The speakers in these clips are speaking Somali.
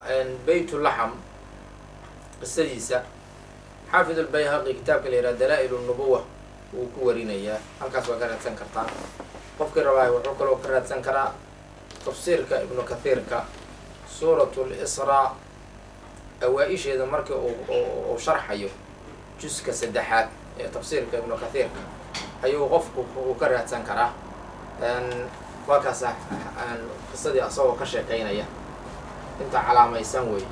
baytulaxam qisadiisa xaafid albayhaqi kitaabka la yidhaha dalaa-il nubuwa wuu ku warinayaa halkaas waa ka raadsan kartaa qofkii rabaayo wuxuu kaloo ka raadsan karaa tafsiirka ibnu kathiirka suurat lisraa awaa-isheeda markii uu sharxayo juska saddexaad ee tafsiirka ibnu kathiirka ayuu qofku uu ka raadsan karaa waa kaasa qisadii asagoo ka sheekaynaya inta calaamaysan wey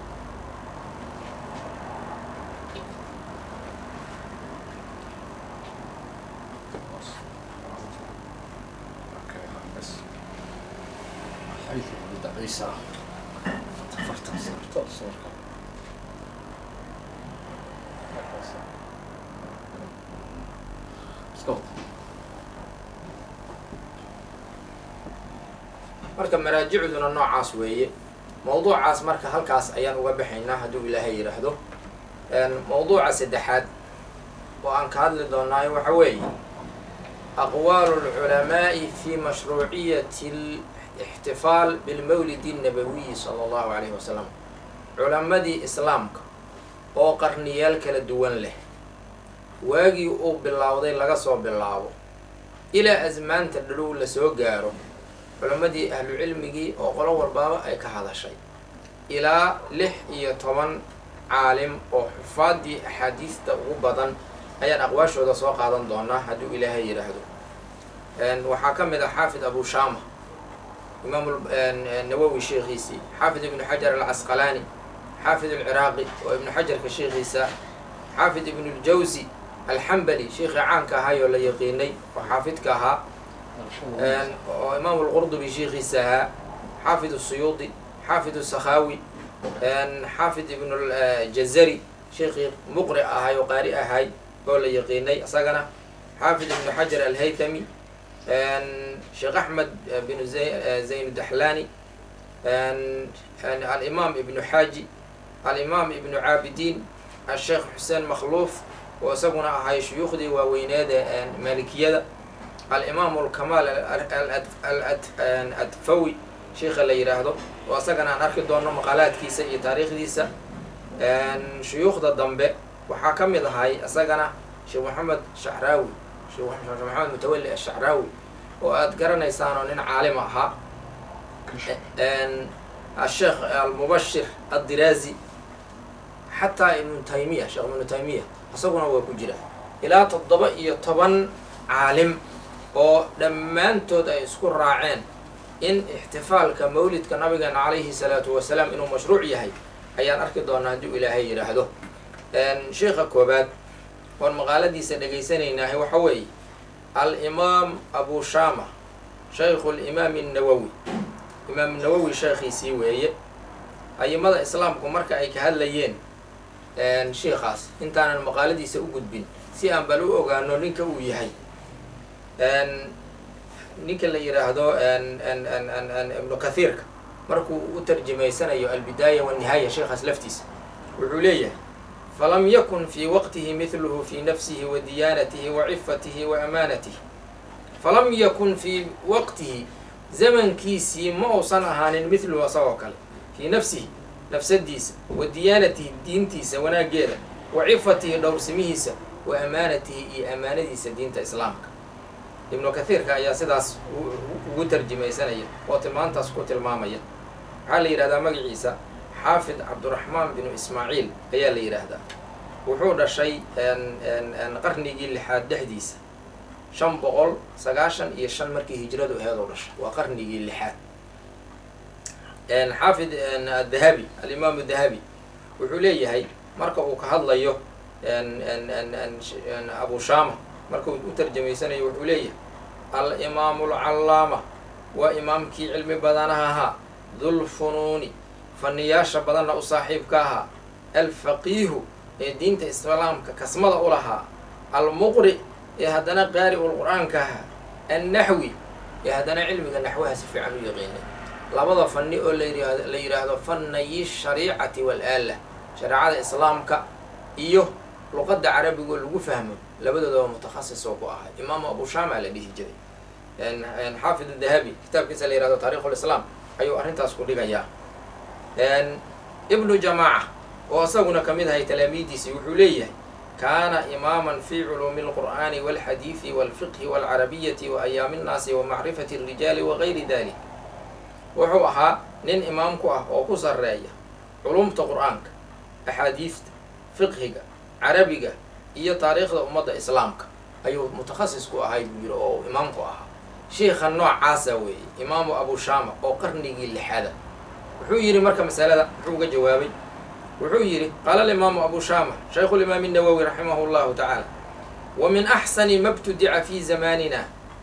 marka maraajicduna noocaas weeye mawduucaas marka halkaas ayaan uga baxaynaa hadduu ilaahay yidhaahdo mawduuca saddexaad oo aan ka hadli doonaayo waxa weeye aqwaalu lculamaa'i fi mashruuciyati alixtifaal bilmawlidi الnabawiyi sala allahu alayhi wasalam culammadii islaamka oo qarniyaal kala duwan leh waagii uu bilowday laga soo bilaabo ilaa asmaanta dhalow lasoo gaaro culammadii ahlu cilmigii oo qolo walbaaba ay ka hadashay ilaa lix iyo toban caalim oo xufaadii axaadiista ugu badan ayaan aqwaashooda soo qaadan doonaa hadduu ilaahay yidhaahdo waxaa ka mid ah xaafid abu shama imaam nawowi sheekhiisii xaafid ibnu xajar alcasqalaani xaafid alciraaqi oo ibnu xajarka sheekhiisa xaafid ibnu ljawsi alxambali sheekhii caanka ahaayoo la yaqiinay oo xaafidka ahaa oo imaam lqurdubi sheekhiisa ahaa xaafid suyuudi xaafid sakhaawi xaafid ibn jazari sheekhii muqri ahay oo qaari ahay oo la yaqiinay isagana xaafid ibnu xajar alhaytami sheekh axmed binu zayn daxlani alimaam ibnu xaaji alimaam ibnu caabidiin asheekh xuseen makhluuf oo isaguna ahay shuyuukhdii waaweyneeda maalikiyada alimaam alkamaal aladfawi sheikha la yidhaahdo oo isagana aan arki doono maqaalaadkiisa iyo taariikhdiisa shuyuukhda dambe waxaa ka mid ahay isagana sheekh maxamed shacraawi sheekh maxamed mutawalli ashacraawi oo aada garanaysaan oo nin caalim ahaa asheekh almubashir addiraazi xataa ibnu taymiya sheekh ibnu taymiya isaguna waa ku jira ilaa toddoba iyo toban caalim oo dhammaantood ay isku raaceen in ixtifaalka mawlidka nabigeena calayhi salaatu wasalaam inuu mashruuc yahay ayaan arki doonaa hadduu ilaahay yidhaahdo sheikha koobaad oon maqaaladiisa dhegaysanaynahay waxa weeye alimaam abu shama shaykhu limaami annawowi imaam nawowi sheekhiisii weeye ayimada islaamku marka ay ka hadlayeen sheikhaas intaanan maqaaladiisa u gudbin si aan bal u ogaano ninka uu yahay ninka la yidhaahdo ibnu kathiirka markuu u tarjamaysanayo albidaaya wanihaaya sheekhaas laftiisa wuxuu leeyahay falam yakun fii waqtihi midluhu fii nafsihi wa diyaanatihi wa cifatihi wa amaanatihi falam yakun fii waqtihi zamankiisii ma uusan ahaanin midluhu asagoo kale fii nafsihi nafsadiisa wa diyaanatihi diintiisa wanaaggeeda wa cifatihi dhowrsimihiisa wa amaanatihi iyo amaanadiisa diinta islaamka ibnu kathiirka ayaa sidaas ugu tarjimaysanaya oo tilmaantaas ku tilmaamaya waxaa la yidhahdaa magaciisa xaafid cabduraxmaan binu ismaaciil ayaa la yidhaahdaa wuxuu dhashay qarnigii lixaad dhexdiisa shan boqol sagaashan iyo shan markii hijradu aheedoo dhashay waa qarnigii lixaad xaafid dahabi alimaam dahabi wuxuu leeyahay marka uu ka hadlayo abu shama marka uu u tarjamaysanayo wuxuu leeyahay alimaamu alcallaama waa imaamkii cilmi badanaha ahaa dulfunuuni faniyaasha badanna u saaxiibka ahaa alfaqiihu ee diinta islaamka kasmada u lahaa almuqri ee haddana qaari ul qur-aanka ahaa annaxwi ee haddana cilmiga naxwaha si fiican u yaqiinay labada fani oo la yidhaahdo fanayi shariicati wal-aala shareecada islaamka iyo luqadda carabigoo lagu fahmo labadoodaba mutakhasis oo ku ahaa imaamu abu shama la dhihi jiray xaafid dahabi kitaabkiisa la yihahdo taarikh lislaam ayuu arrintaas ku dhigayaa ibnu jamaaca oo isaguna ka mid ahay talaamiidiisii wuxuu leeyahay kaana imaaman fi culuumi alqur'aani walxadiidi walfiqhi walcarabiyati wa ayaami nnaasi wa macrifati alrijaali wagayri dalik wuxuu ahaa nin imaam ku ah oo ku sarreeya culumta qur-aanka axaadiista fiqhiga carabiga iyo taariikhda ummadda islaamka ayuu mutakhasis ku ahay buu yidhi oo imaamku ahaa sheikha noocaasa weeye imaamu abu shaama oo qarnigii lixaada wuxuu yidhi marka masalada muxuu uga jawaabay wuxuu yidhi qaala alimaamu abu shaama shaykhu limaam nawowi raximahu llahu tacaala wa min axsani ma btudica fi zamaanina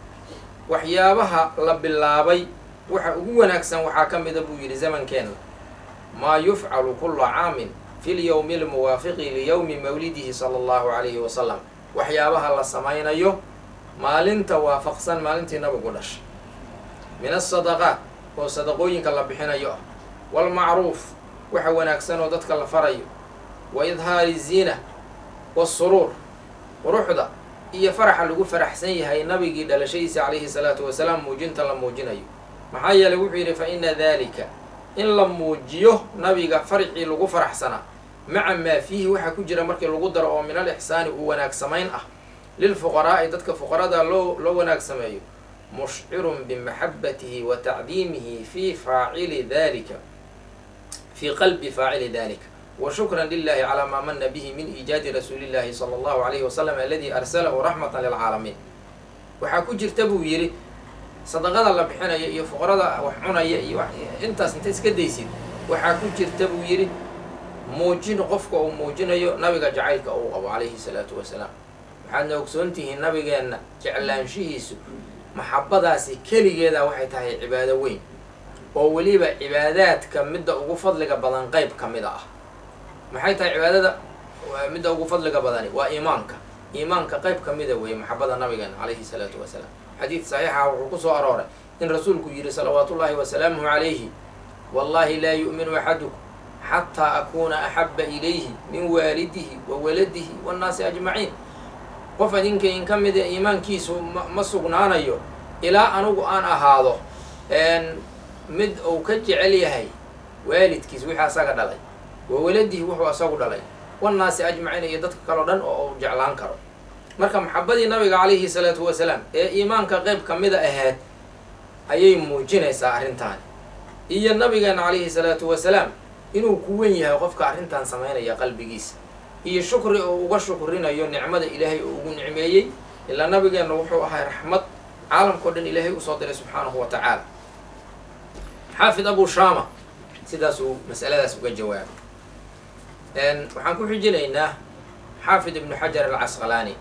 waxyaabaha la bilaabay waxa ugu wanaagsan waxaa ka mida buu yidhi zamankeenna maa yufcalu kula caamin fi lyowmi almuwaafiqi liyowmi mawlidihi sala allahu calayhi wasalam waxyaabaha la samaynayo maalinta waafaqsan maalintii nabigu dhashay min asadaqaat oo sadaqooyinka la bixinayo ah waalmacruuf waxa wanaagsan oo dadka la farayo wa idhaari ziina wasuruur quruxda iyo faraxa lagu faraxsan yahay nabigii dhalashadiisa calayhi salaatu wasalaam muujinta la muujinayo maxaa yeelay wuxuu yidhi fa ina dalika in la muujiyo nabiga farxii lagu faraxsanaa maca maa fiihi waxaa ku jira markii lagu daro oo min al ixsaani uu wanaag samayn ah lilfuqaraa'i dadka fuqarada loo loo wanaag sameeyo mushcirun bimaxabatihi wa tacdiimihi fi faacili dalika fii qalbi faacili dalika wa shukran lilahi calaa maa mana bihi min iijaadi rasuuli llahi sala allahu alayhi wasalam aladi arsalahu raxmatan lilcaalamiin waxaa ku jirta buu yidhi sadaqada la bixinaya iyo fuqarada wax cunaya iyo intaas inta iska daysid waxaa ku jirta buu yidhi muujin qofka uu muujinayo nabiga jacaylka uu qabo calayhi salaatu wasalaam waxaadna ogsoontihiin nabigeenna jeclaanshihiisu maxabadaasi keligeeda waxay tahay cibaado weyn oo weliba cibaadaadka midda ugu fadliga badan qeyb ka mida ah maxay tahay cibaadada midda ugu fadliga badani waa iimaanka iimaanka qeyb ka mida weeye maxabada nabigeena calayhi salaatu wasalaam xadiid saxiixa wuxuu ku soo arooray in rasuulku yidhi salawaatu ullaahi wasalaamuhu calayhi wallahi laa yu'minu axadukum xataa akuuna axaba ilayhi min waalidihi wa waladihi waannaasi ajmaciin qof idinka in ka mida iimaankiisu ma sugnaanayo ilaa anugu aan ahaado mid uu ka jecel yahay waalidkiis wixii asaga dhalay wa waladihi wuxuu asagu dhalay wannaasi ajmaciin iyo dadka kaleo dhan oo uu jeclaan karo marka maxabadii nabiga calayhi salaatu wasalaam ee iimaanka qeyb ka mida ahayd ayay muujinaysaa arrintaani iyo nabigeena calayhi salaatu wasalaam inuu ku wen yahay qofka arrintan samaynaya qalbigiisa iyo shukri oo uga shukrinayo nicmada ilaahay oo ugu nicmeeyey ilaa nabigeenna wuxuu ahay raxmad caalamkao dhan ilaahay usoo diray subxaanahu wa tacaala xaafid abu shama sidaasuu masaladaas uga jawaabay waxaan ku xijinaynaa xaafid ibnu xajar alcasqalaani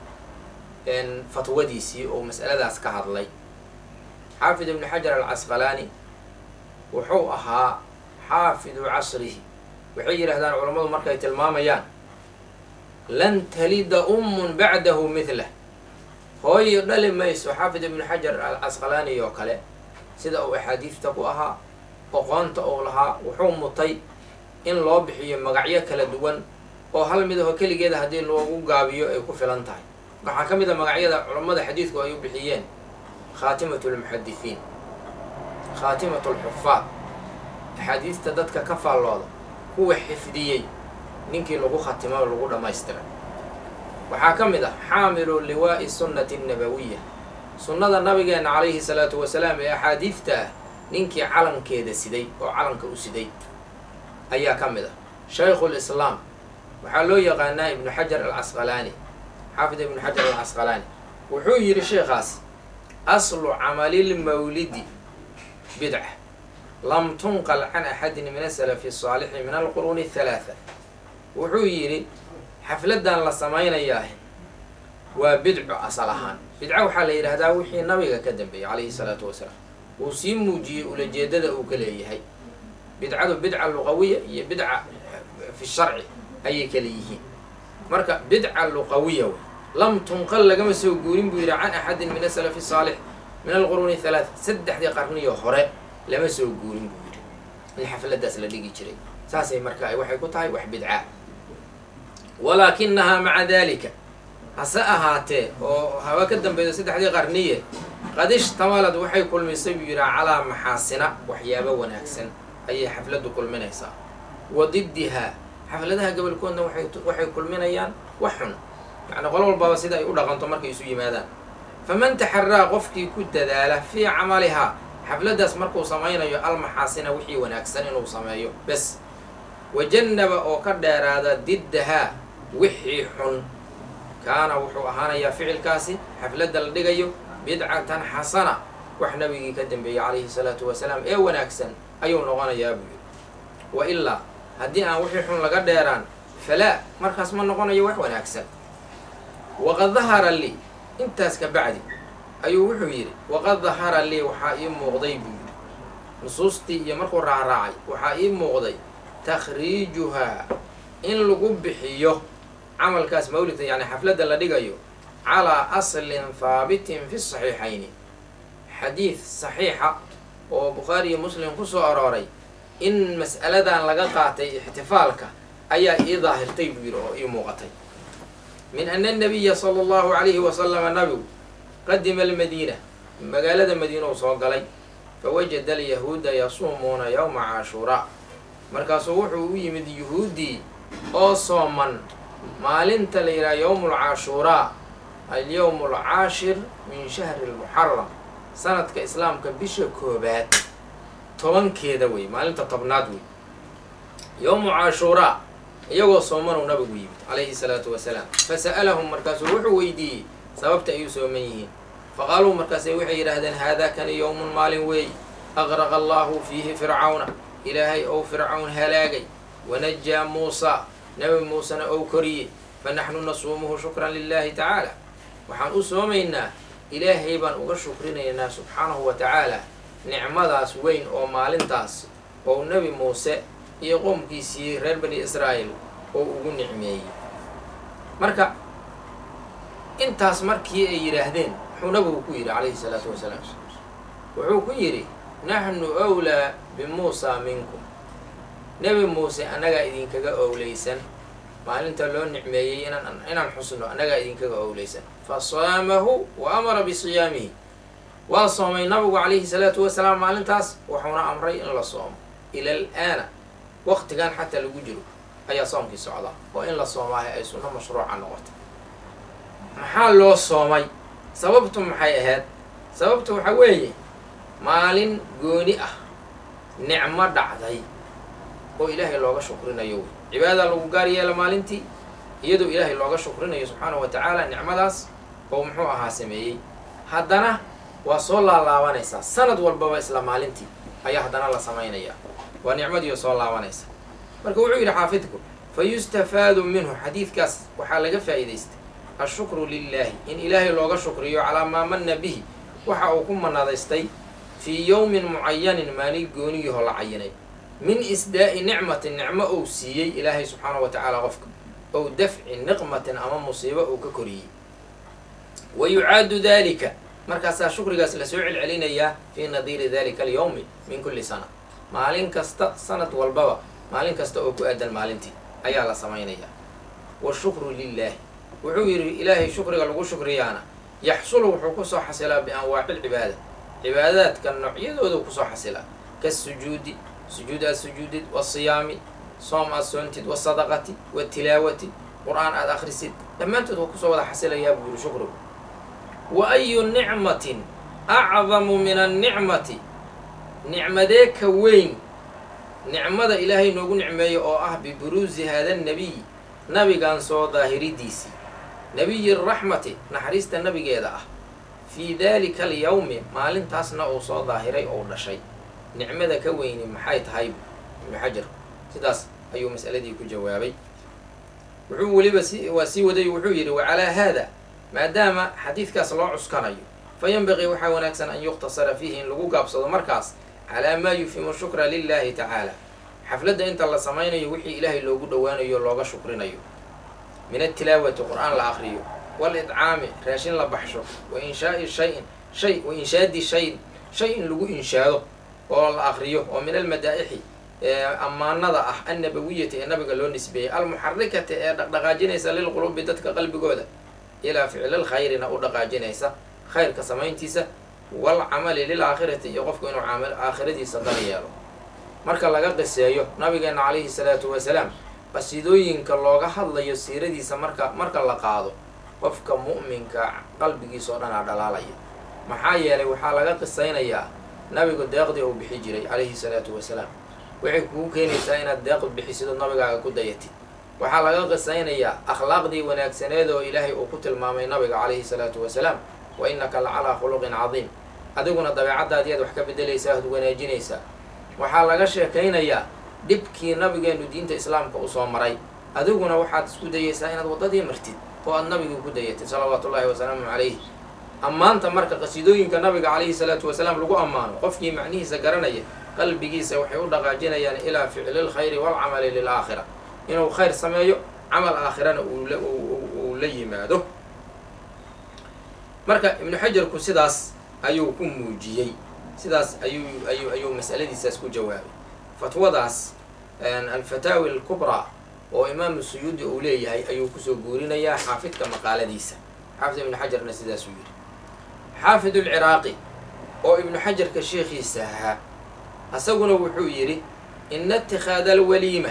fatwadiisii oo mas'aladaas ka hadlay xaafid ibnu xajar alcasqalaani wuxuu ahaa xaafidu casrihi waxay yidhahdaan culammadu markay tilmaamayaan lan talida ummun bacdahu midlah hooyo dhali mayso xaafid ibnu xajar alcasqalaani oo kale sida uu axaadiista ku ahaa oqoonta uu lahaa wuxuu mutay in loo bixiyo magacyo kala duwan oo hal mid aho keligeeda haddii loogu gaabiyo ay ku filan tahay waxaa ka mid a magacyada culammada xadiidku ay u bixiyeen khaatimatu lmuxadisiin khaatimatu lxufaad axaadiista dadka ka faallooda kuwa xifdiyey ninkii lagu khatimo lagu dhammaystiray waxaa ka mid ah xaamilu liwaa'i sunnati annabawiya sunnada nabigeena calayhi salaatu wasalaam ee axaadiifta ah ninkii calankeeda siday oo calanka u siday ayaa ka mid ah shaykhu lislaam waxaa loo yaqaanaa ibnu xajar alcasqalaani xaafid ibnu xajar alcasqalaani wuxuu yidhi sheekhaas aslu camalilmawlidi bidca lam tunqal can axadin min asalafi asaalixi min alquruuni athalaatha wuxuu yidhi xafladan la samaynayaa waa bidco asal ahaan bidco waxaa la yidhaahdaa wixii nabiga ka dambeeyey calayhi salaatu wasalaam uu sii muujiyey ulajeedada uu ka leeyahay bidcadu bidca luqawiya iyo bidca fi sharci ayay kala yihiin marka bidca luqawiya wey lam tunqal lagama soo guurin buu yidhi can axadin min asalafi saalix min alquruuni halaat saddexdii qarniyo hore lama soo guurin buu yidhi in xafladaas la dhigi jiray saasay marka waxay ku tahay wax bidca walaakinahaa maca dalika hase ahaatee oo haba ka dambaydo saddexdii qarniye qad ishtamalad waxay kulmisay buu yidhaha calaa maxaasina waxyaabo wanaagsan ayay xafladdu kulminaysaa wa diddihaa xafladaha gobolkoodna waxay kulminayaan wax xun yacni qolo walbaba sida ay u dhaqanto markay isu yimaadaan faman taxaraa qofkii ku dadaala fii camalihaa xafladdaas markuu samaynayo almaxaasina wixii wanaagsan inuu sameeyo bes wajannaba oo ka dheeraada diddahaa wixii xun kaana wuxuu ahaanayaa ficilkaasi xafladda la dhigayo bidcatan xasana wax nabigii ka dambeeyey calayhi salaatu wasalaam ee wanaagsan ayuu noqonayaa buu yidhi wa ilaa haddii aan wixii xun laga dheeraan falaa markaas ma noqonayo wax wanaagsan waqad dahara lii intaas ka bacdi ayuu wuxuu yidhi waqad dahara lii waxaa ii muuqday buu yidhi nusuustii iyo markuu raacraacay waxaa ii muuqday takhriijuhaa in lagu bixiyo camalkaas mawlidka yani xafladda la dhigayo calaa aslin haabitin fi saxiixayni xadiid saxiixa oo bukhaari iyo muslim ku soo arooray in mas'aladan laga qaatay ixtifaalka ayaa ii daahirtay buu yidhi oo ii muuqatay min ana anabiya sala allahu calayhi wasalama nabigu qadima almadiina magaalada madiina uu soo galay fawajada alyahuuda yasuumuuna yowma caashuuraa markaasuu wuxuu u yimid yuhuuddii oo sooman maalinta la yidhaha yowmu lcaashuuraa alyowmu alcaashir min shahri lmuxaram sanadka islaamka bisha koobaad tobankeeda wey maalinta tobnaad wey yowmu caashuuraa iyagoo soomanuu nabigu yimid calayhi salaatu wasalaam fasa'alahum markaasuu wuxuu weydiiyey sababta ay u sooman yihiin faqaaluu markaase waxay yidhaahdeen haadaa kani yowmun maalin weey aqraqa allahu fiihi fircawna ilaahay ou fircawn halaagay wanajaa muusaa nabi muusena ou koriyey fa naxnu nasuumuhu shukran lilahi tacaala waxaan u soomaynaa ilaahay baan uga shukrinaynaa subxaanahu wa tacaala nicmadaas weyn oo maalintaas ou nebi muuse iyo qoomkiisii reer bani israa'iil oo ugu nicmeeyey marka intaas markii ay yidhaahdeen wuxuu nabigu ku yidhi calayhi salaatu wasalaam wuxuu ku yidhi naxnu wlaa bimuusaa minkum nebi muuse annagaa idinkaga owleysan maalinta loo nicmeeyey inaan inaan xusno annagaa idinkaga owleysan fa saamahu wa amara bisiyaamihi waa soomay nabigu calayhi salaatu wasalaam maalintaas wuxuuna amray in la soomo ila alaana waqtigan xataa lagu jiro ayaa soomkii socdaa oo in la soomaahay ay sunno mashruuca noqotay maxaa loo soomay sababtu maxay ahayd sababtu waxaa weeye maalin gooni ah nicmo dhacday oo ilaahay looga shukrinayo wey cibaada lagu gaar yeela maalintii iyadoo ilaahay looga shukrinayo subxaanahu wa tacaala nicmadaas oo muxuu ahaa sameeyey haddana waa soo laalaabanaysaa sanad walbaba isla maalintii ayaa haddana la samaynayaa waa nicmadiio soo laabanaysa marka wuxuu yidhi xaafidku fa yustafaadu minhu xadiidkaas waxaa laga faa'iidaystay ashukru lilaahi in ilaahay looga shukriyo calaa maa manna bihi waxa uu ku manadaystay fii yowmin mucayanin maalin gooniyahoo la cayinay min isdaa'i nicmatin nicmo ou siiyey ilaahay subxaanahu wa tacaala qofka ow dafci niqmatin ama musiibo uu ka koriyey wa yucaadu dalika markaasaa shukrigaas lasoo celcelinayaa fii nadiiri dalika alyowmi min kulli sana maalin kasta sanad walbaba maalin kasta oo ku aadan maalintii ayaa la samaynayaa washukru lilaahi wuxuu yidhi ilaahay shukriga lagu shukriyaana yaxsulu wuxuu kusoo xasilaa bianwaaci lcibaada cibaadaadka noocyadoodu kusoo xasilaa kasujuudi sujuud aad sujuudid wasiyaami soom aad soontid wasadaqati watilaawati qur-aan aad akhrisid dhammaantood waa kusoo wada xasilayaa buu yidhi shukrigu wa ayu nicmatin acdamu min annicmati nicmadee ka weyn nicmada ilaahay noogu nicmeeyo oo ah biburuusi haada nabiy nabigan soo daahiridiisii nabiyi raxmati naxariista nabigeeda ah fii daalika alyawmi maalintaasna uu soo daahiray ou dhashay nicmada ka weyni maxay tahay ibnu xajar sidaas ayuu mas'aladii ku jawaabay wuxuu weliba si waa sii waday wuxuu yidhi wacalaa haada maadaama xadiidkaas loo cuskanayo fa yanbaqii waxaa wanaagsan an yuqtasara fiihi in lagu gaabsado markaas calaa maa yufimu shukra lilahi tacaala xafladda inta la samaynayo wixii ilaahay loogu dhowaanayo looga shukrinayo min atilaawati qur-aan la akriyo walidcaami raashin la baxsho wa inshaa'i shayin shay wa inshaadi shayin shay in lagu inshaado oo la akriyo oo min almadaa'ixi ammaanada ah annabawiyati ee nabiga loo nisbeeyey almuxarikati ee dhaqdhaqaajinaysa lilqulubi dadka qalbigooda ilaa ficlil khayrina u dhaqaajinaysa khayrka samayntiisa walcamali lilaakhirati iyo qofku inuu aakhiradiisa dan yeelo marka laga qiseeyo nabigeena calayhi salaatu wasalaam qasiidooyinka looga hadlayo siiradiisa marka marka la qaado qofka mu'minka qalbigiisa oo dhan aa dhalaalaya maxaa yeelay waxaa laga qisaynayaa nabigu deeqdii uu bixi jiray calayhi salaatu wasalaam waxay kugu keenaysaa inaad deeq bixisid oo nabigaaga ku dayatid waxaa laga qisaynayaa akhlaaqdii wanaagsaneed oo ilaahay uu ku tilmaamay nabiga calayhi salaatu wasalaam wa innaka la calaa khuluqin cadiim adiguna dabeecaddaadiyaad wax ka bedelaysaa ad wanaajinaysaa waxaa laga sheekaynayaa dhibkii nabigeenu diinta islaamka usoo maray adiguna waxaad isku dayaysaa inaad waddadii martid oo aad nabigii ku dayatid salawaatu ullahi wasalaamu calayh ammaanta marka qasiidooyinka nabiga calayhi salaatu wasalaam lagu ammaano qofkii macnihiisa garanaya qalbigiisa waxay u dhaqaajinayaan ilaa ficli lkhayri waalcamali lilaakhira inuu khayr sameeyo camal aakhirana uu la yimaado marka ibnu xajarku sidaas ayuu ku muujiyey sidaas ayuu ayuu ayuu mas'aladiisaas ku jawaabay fatwadaas alfataawi alkubraa oo imaamu suyuudi uu leeyahay ayuu kusoo guurinayaa xaafidka maqaaladiisa xaafid ibnu xajarna sidaasuu yidhi xaafid ulciraaqi oo ibnu xajarka sheekhiisa ahaa asaguna wuxuu yidhi ina itikhaada alwaliima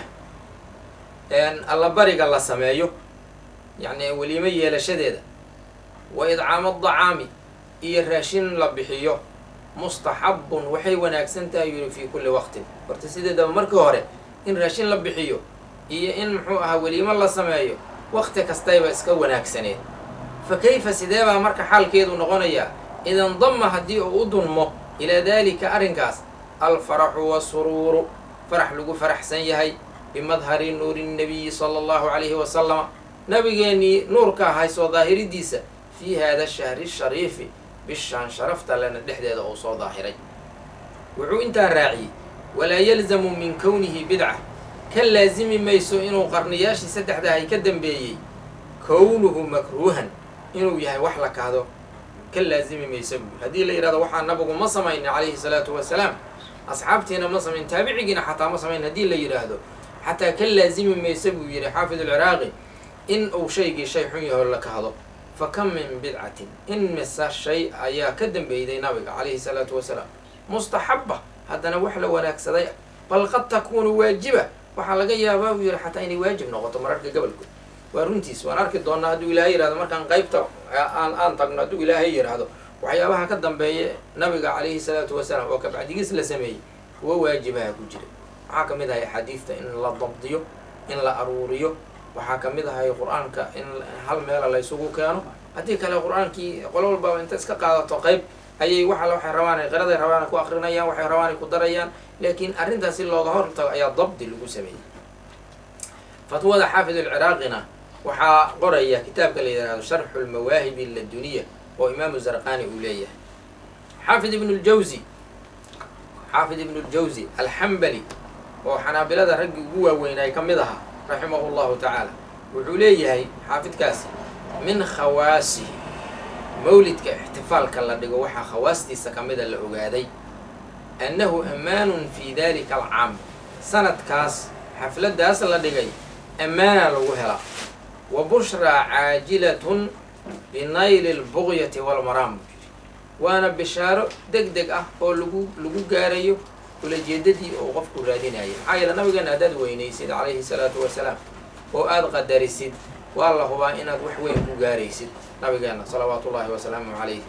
allabariga la sameeyo yacni weliimo yeelashadeeda wa idcaama adacaami iyo raashin la bixiyo mustaxabun waxay wanaagsan tahay yidhi fii kulli waqtin horta sideedaba markii hore in raashin la bixiyo iyo in muxuu ahaa weliimo la sameeyo waqti kastayba iska wanaagsaneed fa kayfa sidee baa marka xaalkeedu noqonayaa idandama haddii uu u dunmo ilaa daalika arrinkaas alfaraxu wasuruuru farax lagu faraxsan yahay bimadhari nuuri nnabiyi sala allahu calayhi wasalama nabigeennii nuurka ahay soo daahiridiisa fii hada shahri shariifi bishaan sharafta lena dhexdeeda uu soo daahiray wuxuu intaa raaciyey walaa yalzamu min kownihi bidca ka laasimi mayso inuu qarniyaashii saddexda ay ka dambeeyey kownuhu makruuhan inuu yahay wax la kahdo ka laasimi mayso buui haddii la yidhahdo waxaa nabigu ma samaynin calayhi salaatu wasalaam asxaabtiina ma samayn taabicigiina xataa ma samayn haddii la yidhaahdo xataa ka laasimi mayso buu yidhi xaafid alciraaqi in uu shaygii shay xun yaho la kahdo fa kam min bidcatin in mise shay ayaa ka dambeeyday nabiga calayhi salaatu wasalaam mustaxaba haddana wax la wanaagsaday bal qad takuunu waajiba waxaa laga yaabaa buu yidhi xataa inay waajib noqoto mararka gobolkood waa runtiis waan arki doonaa hadduu ilaahay yihahdo markaan qaybta aan aan tagno hadduu ilaahay yidhaahdo waxyaabaha ka dambeeya nabiga calayhi salaatu wasalaam oo kabacdigiis la sameeyey kuwa waajibaha ku jira waxaa ka mid ahay axaadiista in la dabdiyo in la aruuriyo waxaa ka mid ahay qur-aanka in hal meela la ysugu keeno haddii kale qur-aankii qolo walbaba inta iska qaadato qayb ayay waxal waxay rabaan qiraday rabaan ku akrinayaan waxay rabaan ku darayaan laakiin arrintaas si looga hortago ayaa dabdi lagu sameeyey fatwada xaafid alciraaqina waxaa qoraya kitaabka la yidhahdo sharxu lmawaahibi laduniya oo imaamu zarqani uu leeyahay xaafid ibnu ljawzi xaafid ibnu ljawzi alxambali oo xanaabilada raggii ugu waaweynay ka mid ahaa raximahu llahu tacaala wuxuu leeyahay xaafidkaasi min khawaasihi mawlidka ixtifaalka la dhigo waxaa khawaastiisa ka mida la ogaaday annahu ammaanun fi dalika alcaam sanadkaas xafladdaas la dhigay ammaana lagu helaa wa bushraa caajilatun binayli lbugyati walmaraam waana bishaaro deg deg ah oo lagu lagu gaarayo ulajeedadii oo qofku raadinayay maxaa yeele nabigeena haddaad weynaysid calayhi salaatu wasalaam oo aada qadarisid waa la hubaa inaad wax weyn ku gaaraysid nabigeena salawaatu ullahi wasalaamu calayh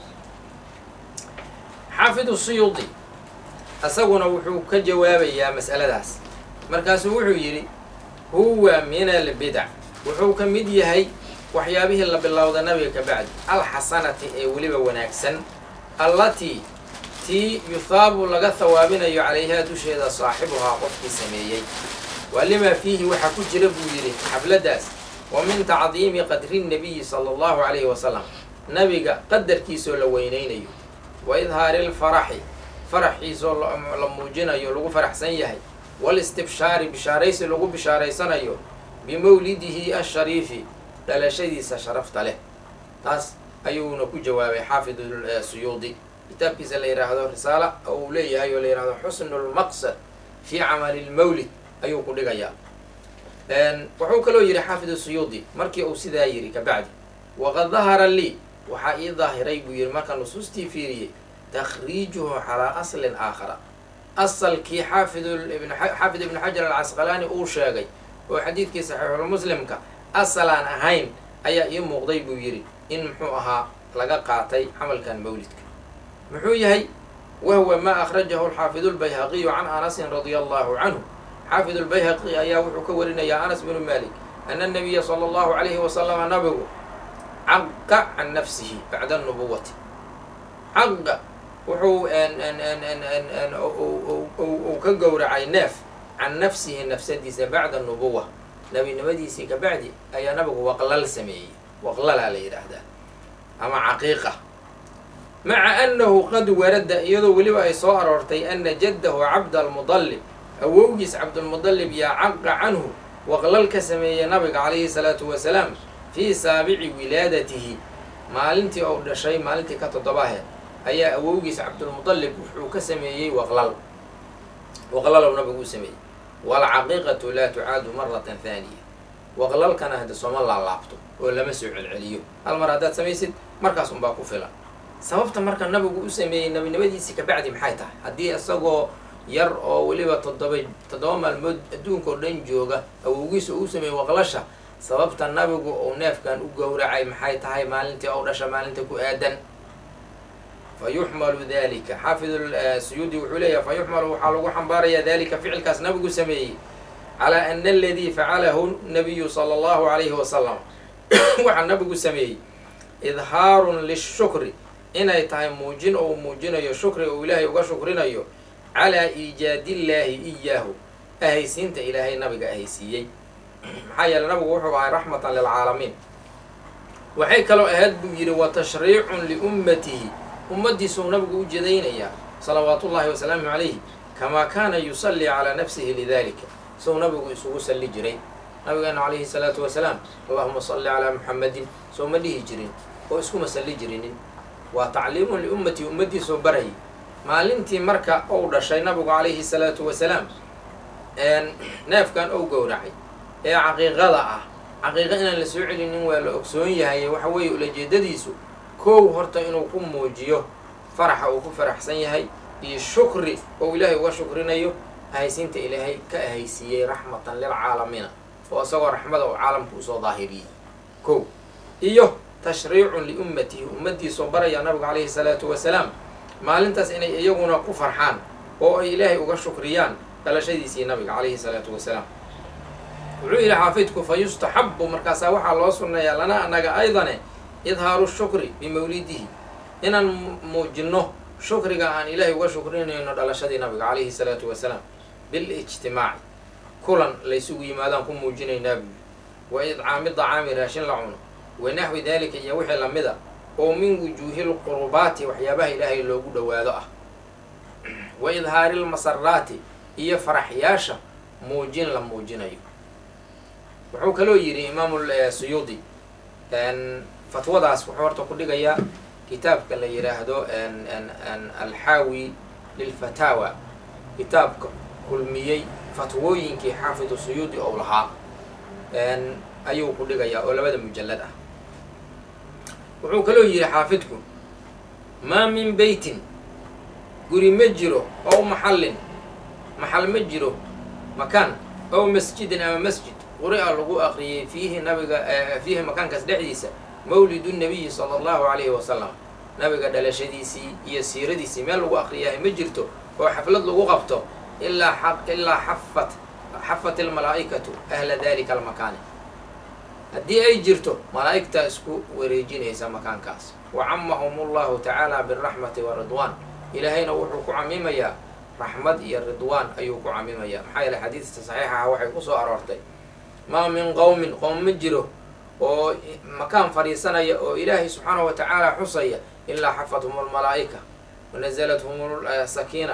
xaafid siyuudi isaguna wuxuu ka jawaabayaa mas'aladaas markaasuu wuxuu yidhi huwa min albidac wuxuu ka mid yahay waxyaabihii la bilowda nabiga ka bacdi alxasanati ee weliba wanaagsan allatii tii yuhaabu laga hawaabinayo calayhaa dusheeda saaxibuhaa qofkii sameeyey waa limaa fiihi waxaa ku jira buu yidhi xafladdaas wa min tacdiimi qadri nnabiyi sala allahu calayhi wasalam nabiga qadarkiisoo la weynaynayo wa idhaari lfaraxi faraxiisoo la muujinayo lagu faraxsan yahay waalistibshaari bishaaraysi lagu bishaaraysanayo bimawlidihi ashariifi dhalashadiisa sharafta leh taas ayuuna ku jawaabay xaafid suyuudi kitaabkiisa la yidhaahdo risaala oo uu leeyahay oo la yidhahdo xusnu lmaqsad fii camali lmawlid ayuu ku dhigayaa wuxuu kaloo yidhi xaafid suyuudi markii uu sidaa yidhi kabacdi waqad dahara lii waxaa ii daahiray buu yidhi markaa nusuustii fiiriyey takhriijuhu calaa aslin aakhara asalkii xaafid xaafid ibnu xajar alcasqalaani uu sheegay oo xadiidkii saxiixulmuslimka asalaan ahayn ayaa ii muuqday buu yidhi in muxuu ahaa laga qaatay camalkan mawlidka muxuu yahay wahuwa maa akhrajahu alxaafidu lbayhaqiyu can anasin radia allahu canhu xaafid lbayhaqi ayaa wuxuu ka warinayaa anas bnu malik ana nabiya sala allahu calayhi wasalama nabigu caqa can nafsihi bacda nubuwati caqa wuxuu uu ka gowracay neef can nafsihi nafsadiisa bacda nubuwa nebinimadiisii kabacdi ayaa nabigu waqlal sameeyey waqlalaa la yidhaahdaa ama caqiiqa maca annahu qad warada iyadoo weliba ay soo aroortay ana jaddahu cabdalmudallib awowgiis cabdulmudallib yaa caqa canhu waqlal ka sameeyey nabiga calayhi salaatu wasalaam fii saabici wilaadatihi maalintii ou dhashay maalintii ka toddobahe ayaa awowgiis cabdulmudallib wuxuu ka sameeyey waqlal waqlalow nabigu u sameeyey waalcaqiiqatu laa tucaadu maratan haaniya waqlalkana hadda sooma laalaabto oo lama soo celceliyo hal mar haddaad samaysid markaas unbaa ku filan sababta marka nabigu u sameeyey nebinimadiisii kabacdi maxay tahay haddii isagoo yar oo weliba toddoba toddoba maalmood adduunka oo dhan jooga awowgiisa uu sameeyey waqlasha sababta nabigu uu neefkan u gowracay maxay tahay maalintii ou dhasha maalinta ku aadan fa yuxmalu dalika xaafid suyuudi wuxuu leeyahay fa yuxmalu waxaa lagu xambaarayaa dalika ficilkaas nabigu sameeyey calaa ana aladii facalahu nabiyu sala allahu calayhi wasalam waxaa nabigu sameeyey idhaarun lishukri inay tahay muujin ou muujinayo shukri ou ilaahay uga shukrinayo calaa iijaadillaahi iyaahu ahaysiinta ilaahay nabiga ahaysiiyey maxaa yeele nabigu wuxuu ahay raxmatan lilcaalamiin waxay kaloo ahayd buu yidhi wa tashriicun liummatihi ummaddiisuu nabigu u jedaynayaa salawaatullaahi wasalaamu calayhi kamaa kaana yusallii calaa nafsihi lidalika sou nabigu isugu salli jiray nabigeena calayhi salaatu wasalaam allahuma salli calaa muxamadin soo ma dhihi jirin oo iskuma salli jirinin waa tacliimun liummatihi ummaddiisoo barayay maalintii marka ou dhashay nabigu calayhi salaatu wasalaam neefkan ou gowracay ee caqiiqada ah caqiiqa inaan la soo celinin waa la ogsoon yahay waxa weeye ulajeedadiisu kow horta inuu ku muujiyo faraxa uu ku faraxsan yahay iyo shukri oo ilaahay uga shukrinayo ahaysiinta ilaahay ka ahaysiiyey raxmatan lilcaalamiina oo isagoo raxmada uu caalamka usoo daahiriyey kow iyo tashriicun liummatihi ummaddiisoo baraya nabigu calayhi salaatu wasalaam maalintaas inay iyaguna ku farxaan oo ay ilaahay uga shukriyaan dhalashadiisii nabiga calayhi salaatu wasalaam wuxuu yidhi xaafidku fa yustaxabu markaasaa waxaa loo sunneeyaa lana anaga aydane idhaaru shukri bimawlidihi inaan muujinno shukriga aan ilaahay uga shukrinayno dhalashadii nabiga calayhi salaatu wasalaam bilijtimaaci kulan laysugu yimaadaan ku muujinaynaa buyi wa idcaami dacaami raashin la cuno wa naxwi daalika iyo wixii lamida oo min wujuuhi lqurubaati waxyaabaha ilaahay loogu dhowaado ah wa idhaari lmasaraati iyo faraxyaasha muujin la muujinayo wuxuu kaloo yidhi imaamu suyuudi fatwadaas wuxuu horta ku dhigayaa kitaabka la yidhaahdo alxaawi lilfataawa kitaabka kulmiyey fatwooyinkii xaafidu suyuudi ou lahaa ayuu ku dhigayaa oo labada mujallad ah wuxuu kaloo yidhi xaafidku maa min beytin guri ma jiro ow maxallin maxal ma jiro makaan ow masjidin ama masjid quri-a lagu aqriyey fiihi nabiga fiihi makaankaas dhexdiisa mawlidu nabiyi sala allahu calayhi wasalam nabiga dhalashadiisii iyo siiradiisii meel lagu aqriyahay ma jirto oo xaflad lagu qabto ilaa ilaa xafat xafat almalaa'ikatu ahla dalika almakaani haddii ay jirto malaa'igtaa isku wareejinaysa makaankaas wa camahum allahu tacaala biraxmati wa ridwaan ilaahayna wuxuu ku camimayaa raxmad iyo ridwaan ayuu ku camimayaa maxaa yeele xadiidta saxiixaha waxay ku soo aroortay maa min qowmin qowm ma jiro oo makaan fadhiisanaya oo ilaahay subxaanahu wa tacaala xusaya ilaa xafathum almalaa'ika wanazalathum sakiina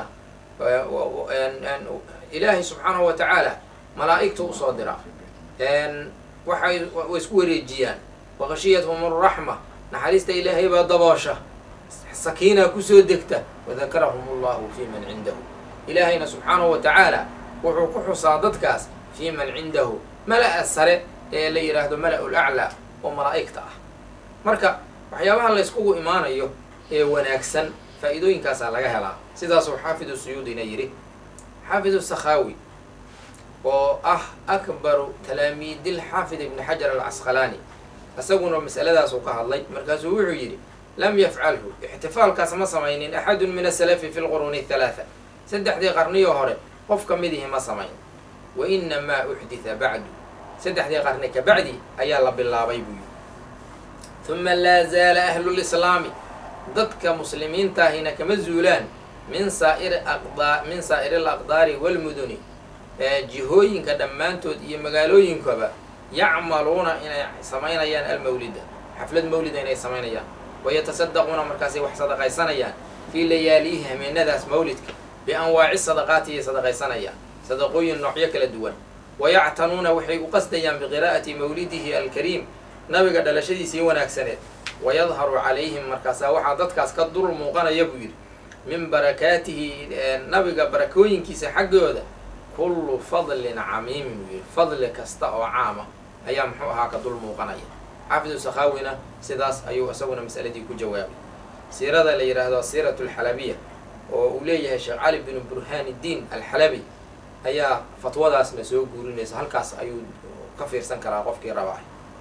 ilaahay subxaanahu wa tacaala malaa'igtu usoo dira waxay way isku wareejiyaan waqashiyathum alraxma naxariista ilaahay baa daboosha sakiina kusoo degta wadakarahum allahu fii man cindahu ilaahayna subxaanahu wa tacaala wuxuu ku xusaa dadkaas fii man cindahu mala-a sare ee la yidhaahdo mala-ul aclaa oo malaa'igta ah marka waxyaabaha la yskugu imaanayo ee wanaagsan faa-iidooyinkaasaa laga helaa sidaasuu xaafidu suyuudina yidhi xaafid sakhaawi oo ah akbaru talaamiidil xaafid ibni xajar alcasqalaani isaguna masaladaas uu ka hadlay markaasuu wuxuu yidhi lam yafcalhu ixtifaalkaas ma samaynin axadun min asalafi fi lquruuni halaatha saddexdii qarniyo hore qof ka midihi ma samayn wa inamaa uxditha bacdu saddexdii qarni ka bacdi ayaa la bilaabay buu yidhi uma laa zaala ahlulislaami dadka muslimiintaahina kama zuulaan min saairi aqdaa min saa'iri alaqdaari walmuduni jihooyinka dhammaantood iyo magaalooyinkaba yacmaluuna inay samaynayaan almawlida xaflad mawlida inay samaynayaan wayatasaddaquuna markaasay wax sadaqaysanayaan fii layaaliyihi hameenadaas mawlidka bianwaaci sadaqaati iyay sadaqaysanayaan sadaqooyin noocyo kala duwan wayactanuuna waxay u qasdayaan biqiraa'ati mawlidihi alkariim nabiga dhalashadiisii wanaagsaneed wayadharu calayhim markaasaa waxaa dadkaas ka dul muuqanaya buu yidhi min barakaatihi nabiga barakooyinkiisa xaggooda kullu fadlin camiimin buu yidhi fadli kasta oo caama ayaa muxuu ahaa ka dul muuqanaya xaafidu sakhaawina sidaas ayuu isaguna masaladii ku jawaabay siirada la yidhaahdo siirat alxalabiya oo uu leeyahay sheekh cali binu burhaan iddiin alxalabi ayaa fatwadaasna soo guurinaysa halkaas ayuu ka fiirsan karaa qofkii rabaa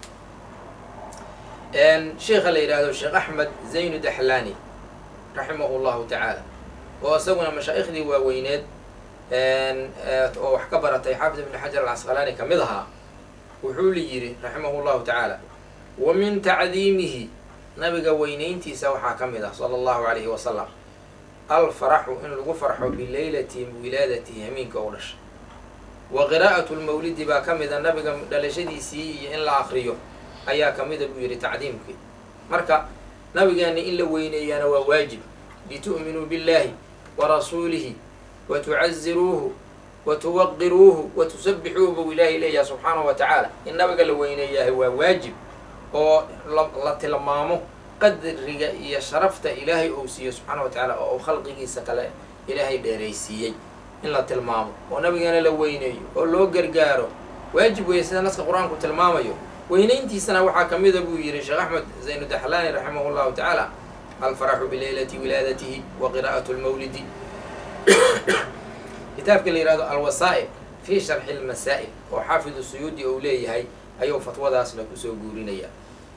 sheikha la yidhaahdo sheekh axmed zaynu daxlaani raximahu llahu tacaala oo isaguna mashaaikhdii waaweyneed oo wax ka baratay xaafid ibni xajar alcasqalaani ka mid ahaa wuxuu li yidhi raximahu llahu tacaala wa min tacdiimihi nabiga weynayntiisa waxaa ka mid ah sala allahu alayhi wasalam alfaraxu in lagu farxo bileylati wilaadatihi hamiinka oo dhashay wa qiraa'atu lmawlidi baa ka mida nabiga dhalashadiisii iyo in la akriyo ayaa ka mida buu yidhi tacdiimkii marka nabigeena in la weyneeyaana waa waajib litu'minuu billahi wa rasuulihi wa tucaziruuhu wa tuwaqiruuhu wa tusabbixuuhu buu ilaahay leeyahay subxaanahu wa tacaala in nabiga la weyneeyahay waa waajib oo la tilmaamo qadriga iyo sharafta ilaahay uu siiyo subxaana wa tacaala oo uu khalqigiisa kale ilaahay dheeraysiiyey in la tilmaamo oo nabigeena la weyneeyo oo loo gargaaro waajib weeye sida naska qur-aanku tilmaamayo weynayntiisana waxaa ka mida buu yidhi sheekh axmed zaynu daxlaani raximah llahu tacaala alfaraxu bileylati wilaadatihi wa qiraa'atu lmawlidi kitaabka la yihahdo alwasaa'il fii sharxi lmasaa'il oo xaafidu suyuudi ou leeyahay ayuu fatwadaasna kusoo guurinaya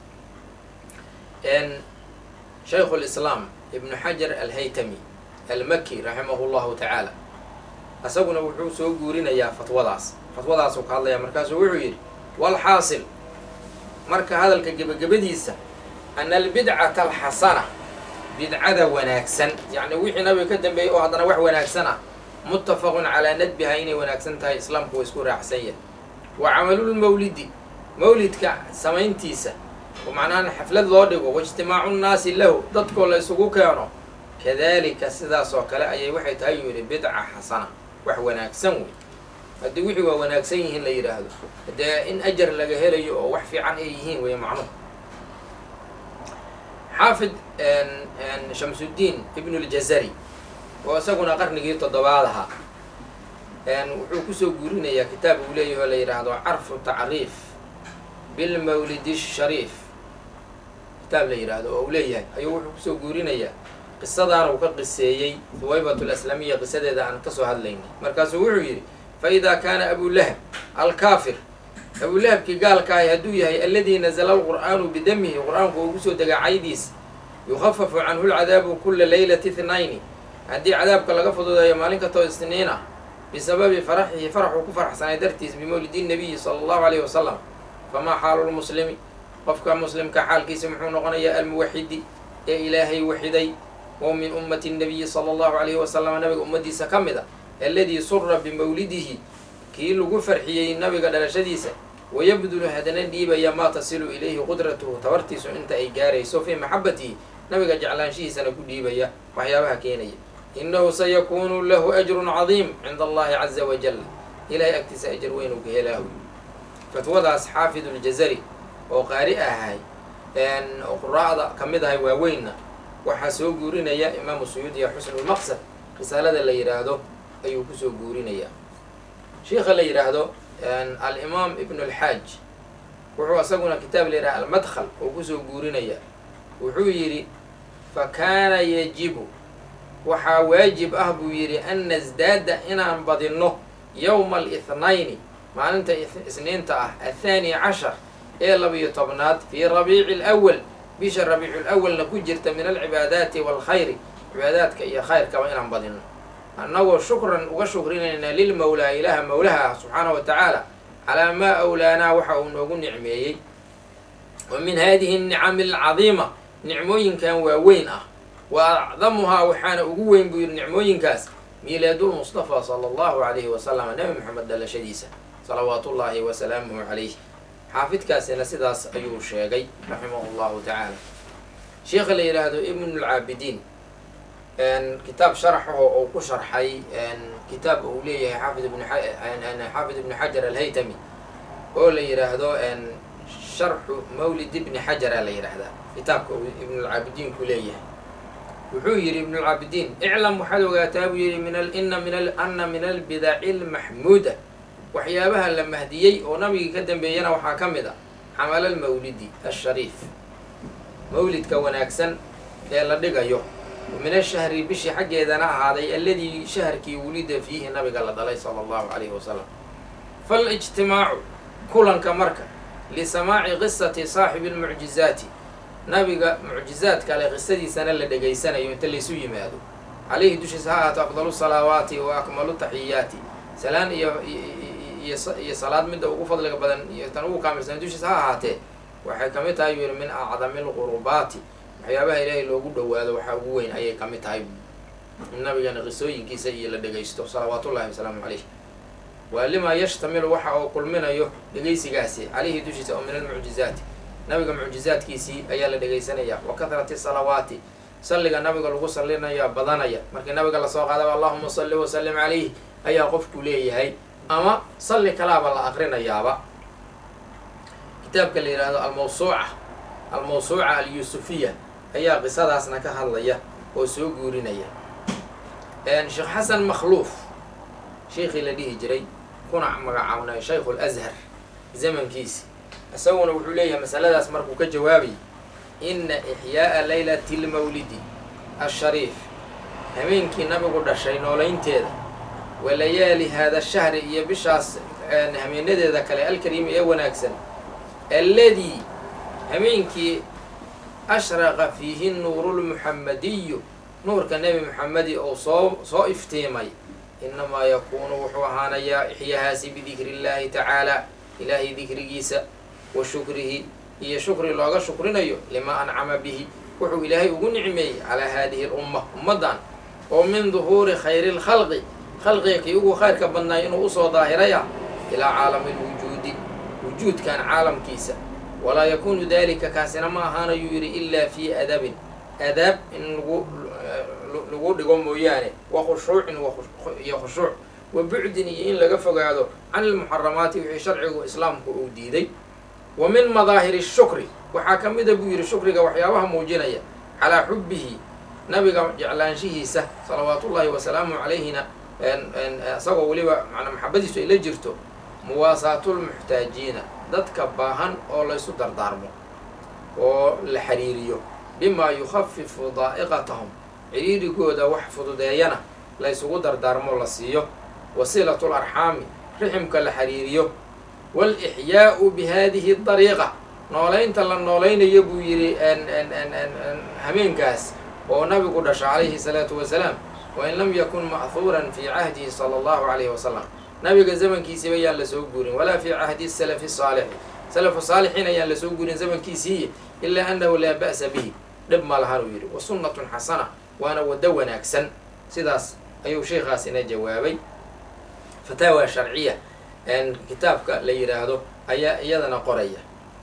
shaykhu lislaam ibnu xajar alhaytami almaki raximahu llahu tacaala isaguna wuxuu soo guurinayaa fatwadaas fatwadaasuu ka hadlaya markaasuu wuxuu yidhi walxaasil marka hadalka gebagabadiisa ana albidcata alxasana bidcada wanaagsan yacni wixii nabiga ka dambeeyey oo haddana wax wanaagsan ah muttafaqun calaa nadbiha inay wanaagsan tahay islaamku waa isku raacsan yahay wa camalulmawlidi mawlidka samayntiisa oo macnaha xaflad loo dhigo waijtimaacu nnaasi lahu dadkoo la isugu keeno kadalika sidaas oo kale ayay waxay tahay yuu yidhi bidca xasana wax wanaagsan wey haddii wixii waa wanaagsan yihiin la yidhaahdo dee in ajar laga helayo oo wax fiican ay yihiin wey macnuhu xaafid shamsuddiin ibnu ljazari oo isaguna qarnigii toddobaad ahaa wuxuu kusoo guurinayaa kitaab uu leeyahy oo la yidhaahdo carfu tacriif bilmawlidi shariif kitaab la yidhaahdo oo uu leeyahay ayuu wuxuu kusoo guurinayaa qisadaana uu ka qiseeyey huwaybat alaslamiya qisadeeda aan kasoo hadlaynay markaasuu wuxuu yidhi fa idaa kaana abulahab alkaafir abulahabkii gaalkaahi hadduu yahay aladii nazala alqur'aanu bidamihi qur-aanku uu kusoo degaa caydiisa yukhafafu canhu lcadaabu kula leylati ithnayni haddii cadaabka laga fududeeyo maalin katoo isniin ah bisababi faraxihi faraxuu ku faraxsanay dartiis bimawlidi nabiyi sala allahu alayhi wasalam famaa xaalu lmuslimi qofka muslimka xaalkiisa muxuu noqonayaa almuwaxidi ee ilaahay waxiday oo min ummati nabiyi sala allahu alayhi wasalam nabiga ummadiisa ka mid a aladii sura bimawlidihi kii lagu farxiyey nabiga dhalashadiisa wayabdulu hadana dhiibaya maa tasilu ilayhi qudratuhu tabartiisu inta ay gaarayso fii maxabatihi nabiga jeclaanshihiisana ku dhiibaya waxyaabaha keenaya inahu sayakuunu lahu ajrun cadiim cinda allahi caza wajal ilahay agtiisa ajar weyn uu ka helaahu fatwadaas xaafidu ljazari oo qaari ahay oo quraa'da ka mid ahay waaweynna waxaa soo guurinaya imaamu suyuudiya xusnulmaqsad risaalada la yidhaahdo ayuu kusoo guurinayaa sheikha la yidhaahdo alimaam ibn alxaaj wuxuu isaguna kitaab la yidhaha almadkhal oo kusoo guurinaya wuxuu yidhi fa kaana yajibu waxaa waajib ah buu yidhi an nasdaada inaan badinno yowma alihnayn maalinta isniinta ah athaani cashar ee labiyo tobnaad fii rabiici alawal bisha rabiicu lawalna ku jirta min alcibaadaati waalkhayri cibaadaadka iyo khayrkaba inaan badinno annagoo shukran uga shukrinayna lilmawlaa ilaaha mawlaha ah subxaana wa tacaala calaa maa awlaanaa waxa uu noogu nicmeeyey wa min hadihi alnicami alcadiima nicmooyinkan waaweyn ah wa acdamuhaa waxaana ugu weyn buu yidhi nicmooyinkaas miilaadulmustafa sala allahu calayhi wasalam nebi moxamed dhalashadiisa salawaatu ullaahi wasalaamuhu calayh xaafidkaasina sidaas ayuu sheegay raximahu llahu tacaala sheikha la yidhaahdo ibnulcaabidiin kitaab sharaxaho uu ku sharxay kitaab uu leeyahay xaafid ibn xaafid ibnu xajar alhaytami oo la yidhaahdo sharxu mawlid ibni xajara la yidhaahdaa kitaabka uu ibnulcaabidiin ku leeyahay wuxuu yidhi ibnulcaabidiin iclam waxaad ogaataa buu yidhi min ina min ana min albidaci almaxmuuda waxyaabaha la mahdiyey oo nabigii ka dambeeyana waxaa ka mid a xamala almawlidi ashariif mawlidka wanaagsan ee la dhigayo min ashahri bishii xaggeedana ahaaday alladii shaharkii wulida fiihi nabiga la dhalay sala allahu calayhi wasalam falijtimaacu kulanka marka lisamaaci qisati saaxibi lmucjizaati nabiga mucjizaadka ale qisadiisana la dhegaysanayo inta laysu yimaado calayhi dushiisa ha ahaato afdalu salaawaati wa akmalu taxiyaati salaan iyo iyo salaad midda ugu fadliga badan iyo tan ugu kaamilsan dushiisa ha ahaatee waxay kamid tahay yuu yihi min acdami lqurubaati waxyaabaha ilaahay loogu dhawaado waxaa ugu weyn ayay kamid tahay in nabigana qisooyinkiisa iyo la dhegaysto salawaatullahi wasalaamu caleyh waa limaa yashtamilu waxa uu kulminayo dhegaysigaasi calayhi dushiisa oo min almucjizaati nabiga mucjizaadkiisii ayaa la dhegaysanaya wa kahrati salawaati salliga nabiga lagu sallinaya badanaya markii nabiga lasoo qaadaba allahuma salli wasalim calayh ayaa qofku leeyahay ama salli kalaaba la aqrinayaaba kitaabka la yidhaahdo almawsuuca almawsuuca alyuusufiya ayaa qisadaasna ka hadlaya oo soo guurinaya sheekh xasan makhluuf sheikii la dhihi jiray kuna magacaabnay shaykhu lazhar zamankiisi isaguna wuxuu leeyahay masaladaas markuu ka jawaabayay ina ixyaa'a laylati lmawlidi ashariif habeenkii nabigu dhashay noolaynteeda wa layaali haada shahri iyo bishaas hameenadeeda kale alkariimi ee wanaagsan alladii habeenkii ashraqa fiihi nuuru lmuxamadiyu nuurka nebi moxamedi oo soo soo iftiimay inamaa yakuunu wuxuu ahaanayaa ixyahaasi bidikri illaahi tacaala ilaahay dikrigiisa wa shukrihi iyo shukri looga shukrinayo limaa ancama bihi wuxuu ilaahay ugu nicmeeyey calaa haadihi lumma ummaddan oo min duhuuri khayri lkhalqi khalqiga kii ugu khayrka badnaay inuu usoo daahiraya ilaa caalami lwujuudi wujuudkan caalamkiisa walaa yakuunu dalika kaasina ma ahaanayuu yidhi ilaa fii adabin adaab in lagu lagu dhigo mooyaane wa khushuucin iyo khushuuc wa bucdin iyo in laga fogaado can ilmuxaramaati wixii sharcigu islaamku uu diiday wa min madaahiri shukri waxaa ka mida buu yidhi shukriga waxyaabaha muujinaya calaa xubbihi nabiga jeclaanshihiisa salawaatullaahi wasalaamu calayhina isagoo weliba manaa maxabadiisu ay la jirto muwaasaatulmuxtaajiina dadka baahan oo laysu dardaarmo oo la xiriiriyo bimaa yukhafifu daa'iqatahum ciriirigooda wax fududeeyana laysugu dardaarmo la siiyo wasiilatu larxaami riximka la xiriiriyo waalixyaa'u bi haadihi dariiqa noolaynta la noolaynayo buu yidhi hameenkaas oo nabigu dhasha calayhi salaatu wasalaam wain lam yakun ma'huuran fii cahdihi sala allahu calayhi wasalam nabiga zamankiisiiba ayaan lasoo guurin walaa fii cahdi salafi saalixi salafu saalixiin ayaan lasoo guurin zamankiisiiyi ilaa annahu laa ba'sa bihi dhib ma lahan uu yidhi wa sunnatun xasana waana waddo wanaagsan sidaas ayuu sheikhaasina jawaabay fataawa sharciya kitaabka la yidhaahdo ayaa iyadana qoraya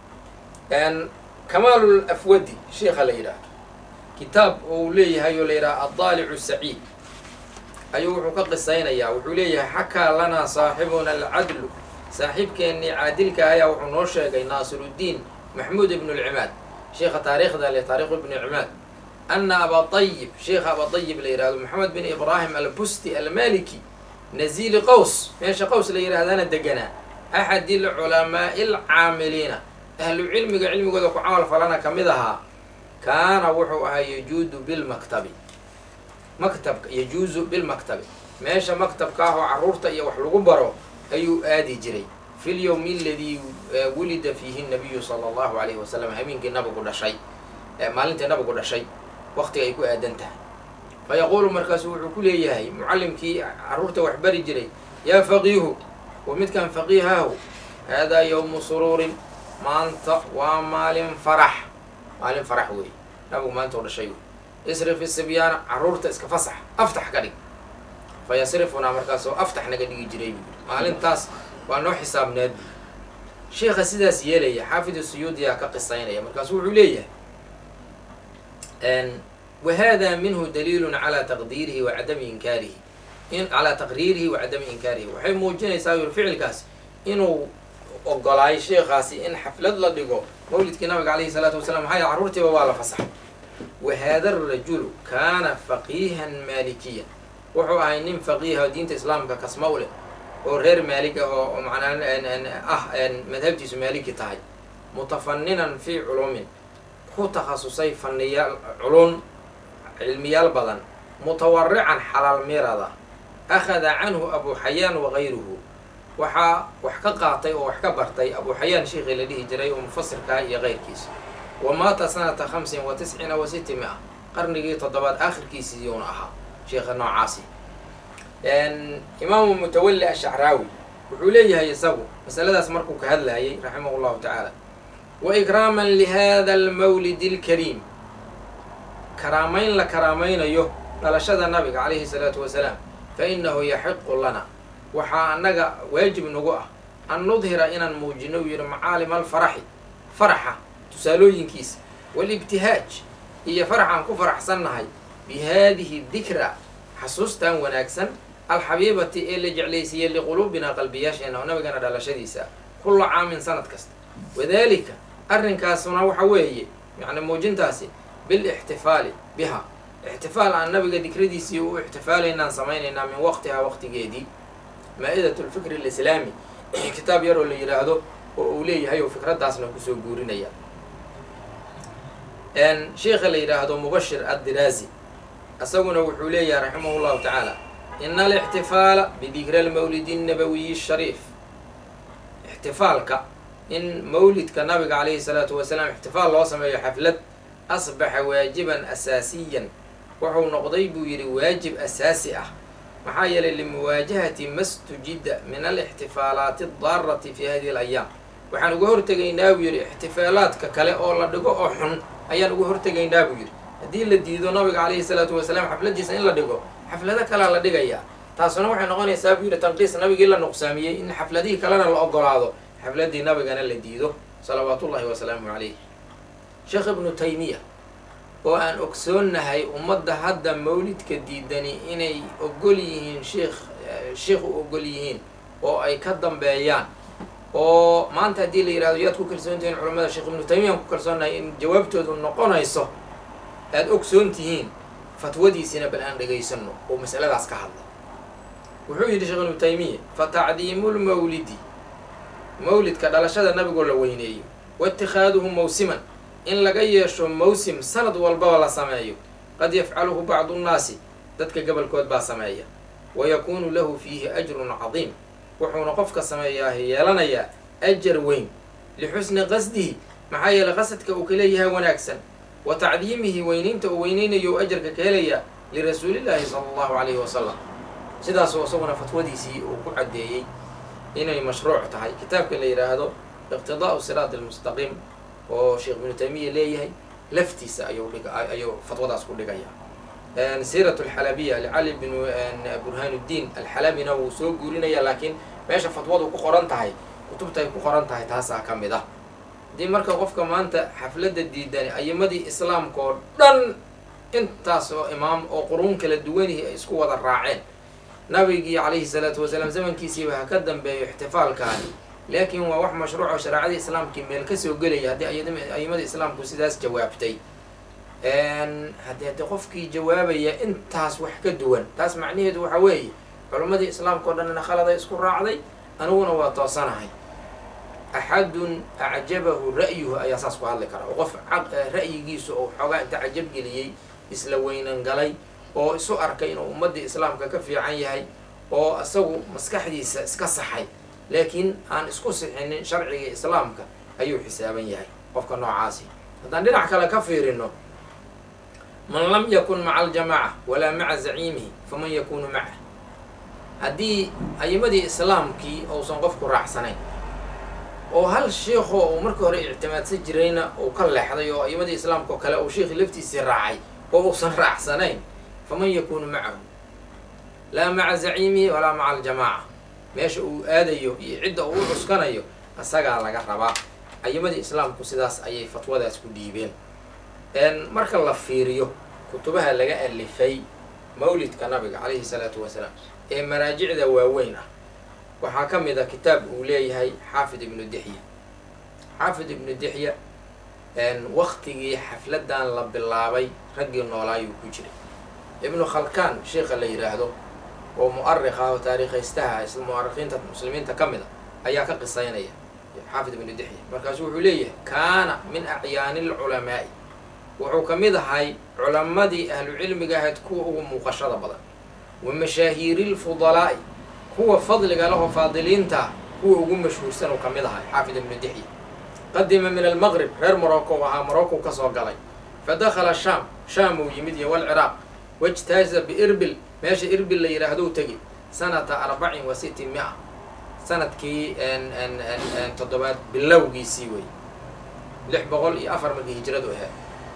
kamaalul afwadi sheikha la yidhaahdo kitaab uu leeyahay oo la yidhaha addaalicu saciid ayuu wuxuu ka qisaynayaa wuxuu leeyahay xakaa lanaa saaxibuna alcadlu saaxiibkeennii caadilka ayaa wuxuu noo sheegay naasiruddiin maxmuud ibnu lcimaad sheikha taariikhda le taarikhu ibnu cimaad ana abaayib sheikha abaayib la yihahdo maxamed bin ibraahim albusti almaliki naziili qaws meesha qaws la yidhahdana deganaa axadi lculamaa'i alcaamiliina ahlu cilmiga cilmigooda ku camal falana ka mid ahaa kaana wuxuu ahaa yajuudu bilmaktabi maktabka yajuusu bilmaktabi meesha maktabka ah oo carruurta iyo wax lagu baro ayuu aadi jiray fi lyowmi aladii wulida fiihi nabiyu sala allahu alayhi wasalam habeenkii nabigu dhashay maalintii nabigu dhashay waqtiga ay ku aadan tahay fa yaquulu markaasu wuxuu ku leeyahay mucallimkii carruurta wax bari jiray yaa faqiihu wa midkan faqiihaahu haadaa yowmu suruurin maanta waa maalin farax maalin farax weeye nabigu maanta u dhashay wey isrif isibyaana carruurta iska fasax aftax ka dhig fa yasrifunaa markaasoo aftax naga dhigi jiray buu yidhi maalintaas waa noo xisaabneed sheikha sidaas yeelaya xaafid suyuudiyaa ka qisaynaya markaasu wuxuu leeyahay wahada minhu daliilun calaa taqdiirihi wa cadami inkaarihi in calaa taqriirihi wa cadami inkaarihi waxay muujinaysaa yur ficilkaas inuu ogolaayo sheekhaasi in xaflad la dhigo mawlidkii nabiga calayhi salaatu wasalaam maxaa yaele carruurtiiba waa la fasaxay wa haada arajulu kaana faqiihan maalikiyan wuxuu ahay nin faqiiha diinta islaamka kasma u leh oo reer maalig ah oo macnaa ah madhabtiisu maaliki tahay mutafaninan fii culumin ku takhasusay faniyaal culum cilmiyaal badan mutawarican xalaal mirada akhada canhu abu xayaan wagayruhu waxaa wax ka qaatay oo wax ka bartay abu xayaan sheikii la dhihi jiray oo mufasirkaa iyo keyrkiisa wa maata sanata hamsin wa tisciina wa siti mia qarnigii toddobaad aakhirkiisiiyuuna ahaa sheikha noocaasi imaamu mutawalli ashacraawi wuxuu leeyahay isagu masaladaas markuu ka hadlayay raximah llahu tacaala wa ikraaman lihada almawlidi alkariim karaamayn la karaamaynayo dhalashada nabiga calayhi salaatu wasalaam fa inahu yaxiqu lana waxaa annaga waajib nagu ah an nudhira inaan muujino u yihi macaalima alfaraxi faraxa tusaalooyinkiisa walibtihaaj iyo faraxaan ku faraxsannahay bi haadihi dikra xasuustan wanaagsan alxabiibati ee la jeclaysiiyey liquluubina qalbiyaasheena oo nabigana dhalashadiisa kulla caamin sanad kasta wadalika arrinkaasuna waxa weeye yani muujintaasi bilixtifaali biha ixtifaal aan nabiga dikradiisii u ixtifaalaynaan samaynaynaa min waqtihaa waqtigeedii maa-idat lfikri alislaami kitaab yaroo la yidhaahdo oo uu leeyahay oo fikraddaasna kusoo guurinaya sheikha la yidhaahdo mubashir addiraazi isaguna wuxuu leeyahay raximah llahu tacaala ina alixtifaala bidikri almawlidi annabawiyi shariif ixtifaalka in mawlidka nabiga calayhi salaatu wasalaam ixtifaal loo sameeyo xaflad asbaxa waajiban asaasiyan wuxuu noqday buu yidhi waajib asaasi ah maxaa yeelay limuwaajahati mastujida min alixtifaalaati addaarati fi hadihi alayaam waxaan uga hortegaynaa buu yidhi ixtifaalaadka kale oo la dhigo oo xun ayaan uga hortegaynaa buu yidhi haddii la diido nabiga calayhi salaatu wasalaam xafladiisa in la dhigo xaflado kalea la dhigayaa taasuna waxay noqonaysaa buu yidhi tanqiis nabigii la nuqsaamiyey in xafladihii kalena la ogolaado xafladii nabigana la diido salawaatullahi wasalaamu calayh sheekh ibnu taymiya oo aan ogsoonnahay ummadda hadda mawlidka diidani inay ogol yihiin sheikh sheikh u ogol yihiin oo ay ka dambeeyaan oo maanta haddii la yidhahdo yaad ku kalsoon tihiin culamada sheekh ibnu taymiyaan ku kalsoonnahay in jawaabtoodu noqonayso aada ogsoon tihiin fatwadiisina bal aan dhegaysano oo masaladaas ka hadla wuxuu yidhi sheekh ibnu taymiya fa tacdiimu lmawlidi mawlidka dhalashada nabigoo la weyneeyo wa itikaaduhu mawsiman in laga yeesho mawsim sanad walbaba la sameeyo qad yafcaluhu bacdu nnaasi dadka gobolkood baa sameeya wa yakuunu lahu fiihi ajrun cadiim wuxuuna qofka sameeyaa yeelanayaa ajar weyn lixusni qasdihi maxaa yeelay qasadka uu ka leeyahay wanaagsan wa tacdiimihi weynaynta uu weynaynayo ajarka ka helaya lirasuulillaahi sala allahu calayhi wasalam sidaasuu isaguna fatwadiisii uu ku caddeeyey inay mashruuc tahay kitaabka la yidhaahdo iqtidaau siraat almustaqiim oo sheekh ibnu taymiya leeyahay laftiisa ayuu dhig ayuu fatwadaas ku dhigaya siirat alxalabiya licali bnu burhaanuddiin alxalabina wuu soo guurinaya laakiin meesha fatwadu ku qoran tahay kutubtaay ku qoran tahay taasaa ka mid ah haddii marka qofka maanta xafladda diidani ayimadii islaamka oo dhan intaas oo imaam oo quruun kala duwanihii ay isku wada raaceen nabigii calayhi salaatu wasalaam zamankiisiiba ha ka dambeeyo ixtifaalkaani laakiin waa wax mashruuc oo shareecadii islaamkii meel kasoo gelaya haddii ayimada islaamku sidaas jawaabtay haddii haddii qofkii jawaabaya intaas wax ka duwan taas macnaheedu waxa weeye culimmadii islaamka oo dhanna khaladay isku raacday aniguna waa toosanahay axadun acjabahu ra'yuhu ayaa saas ku hadli kara oo qof ra'yigiisu oo xoogaa inta cajab geliyey isla weynan galay oo isu arkay inuu ummaddii islaamka ka fiican yahay oo isagu maskaxdiisa iska saxay laakiin aan isku sixinin sharciga islaamka ayuu xisaaban yahay qofka noocaasi haddaan dhinac kale ka fiirino man lam yakun maca aljamaaca walaa maca zaciimihi faman yakunu macah haddii ayimadii islaamkii uusan qofku raacsanayn oo hal sheikoo uu markii hore ictimaadsan jirayna uu ka leexday oo ayimadii islaamka oo kale uu sheikhi laftiisii raacay oo uusan raacsanayn faman yakunu macahu laa maca zaciimihi walaa maca aljamaaca meesha uu aadayo iyo cidda uu u cuskanayo isagaa laga rabaa ayimadii islaamku sidaas ayay fatwadaas ku dhiibeen marka la fiiriyo kutubaha laga alifay mawlidka nabiga calayhi salaatu wasalaam ee maraajicda waaweyn ah waxaa ka mid a kitaab uu leeyahay xaafid ibnu dixya xaafid ibnu dixya waktigii xafladan la bilaabay raggii noolaayuu ku jiray ibnu khalkaan sheikha la yidhaahdo oo mu'arikh ah oo taariikhaystaha isla mu'arikhiinta muslimiinta ka mid a ayaa ka qisaynaya xaafid ibnu dixya markaasu wuxuu leeyahay kaana min acyaani alculamaa'i wuxuu ka mid ahay culammadii ahlucilmiga ahayd kuwa ugu muuqashada badan wa mashaahiiri lfudalaa'i kuwa fadliga lahoo faadiliinta kuwa ugu mashhuursan uu ka mid ahay xaafid ibnu dixya qadima min almaqrib reer morocco ahaa morocco ka soo galay fa dakhala shaam shaam uu yimid iyo walciraaq wajtaaza biirbil meesha irbil la yidhaahdow tegi sanata arbacin wa siti mia sanadkii toddobaad bilowgiisii wey lix boqol iyo afar markii hijradu ahayd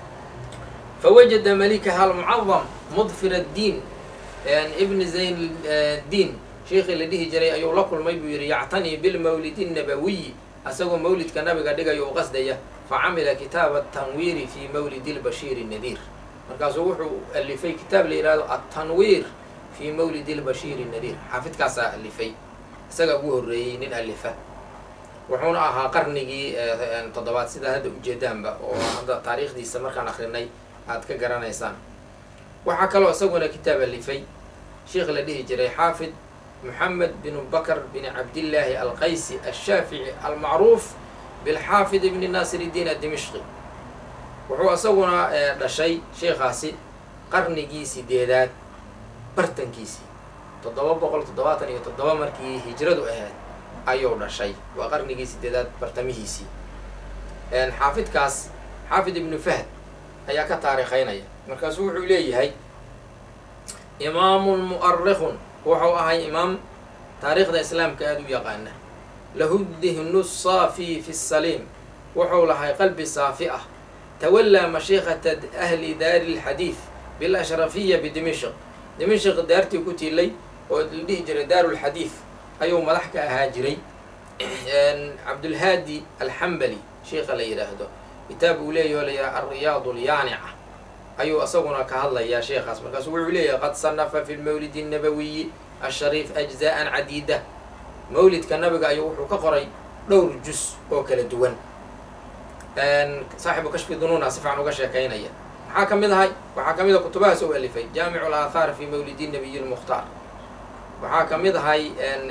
fawajada malikaha almucadam mudfir addiin ibni zayn diin sheikii la dhihi jiray ayuu la kulmay buu yidhi yactanii bilmawlidi nabawiyi asagoo mawlidka nabiga dhigayo u qasdaya fa camila kitaaba atanwiiri fi mawlidi lbashiiri nadiir markaasuu wuxuu alifay kitaab la yidhahdo altanwiir fi mawlidi lbashiiri nadiir xaafidkaasaa alifay isaga ugu horreeyey nin alifa wuxuuna ahaa qarnigii toddobaad sidaa hadda ujeedaanba oo hadda taariikhdiisa markaan akrinay aad ka garanaysaan waxaa kaloo isaguna kitaab alifay sheikh la dhihi jiray xaafid moxamed binu bakr bin cabdillaahi alqaysi alshaafici almacruuf bilxaafid ibni naasir iddiin adimishqi wuxuu isaguna dhashay sheikhaasi qarnigii sideedaad bartankiisii toddoba boqol toddobaatan iyo toddoba markii hijradu ahayd ayuu dhashay waa qarnigii sideedaad bartamihiisii xaafidkaas xaafid ibnu fahd ayaa ka taariikhaynaya markaasu wuxuu leeyahay imaamun mu'arikhun wuxuu ahay imaam taariikhda islaamka aada u yaqaana lahu dihnu saafi fi saliim wuxuu lahay qalbi saafi ah tawallaa mashiikhata ahli daari lxadiid bilashrafiya bidimishq dimishq daartii ku tiilay oo la dhihi jiray daaru lxadiid ayuu madax ka ahaa jiray cabdulhaadi alxambali sheikha la yidhaahdo kitaab uu leeyahy oo la yidhaha alriyaad lyaanica ayuu isaguna ka hadlayaa sheekhaas markaasu wuxuu leeyahay qad sanafa fi lmawlidi الnabawiyi ashariif ajza'an cadiida mawlidka nabiga ayuu wuxuu ka qoray dhowr jus oo kala duwan saaxibu kashfi dunuuna si fican uga sheekaynaya maxaa ka mid ahay waxaa ka mid a kutubahaas u alifay jaamicu alaahaar fi mawlidi nabiyi lmukhtaar waxaa ka mid ahay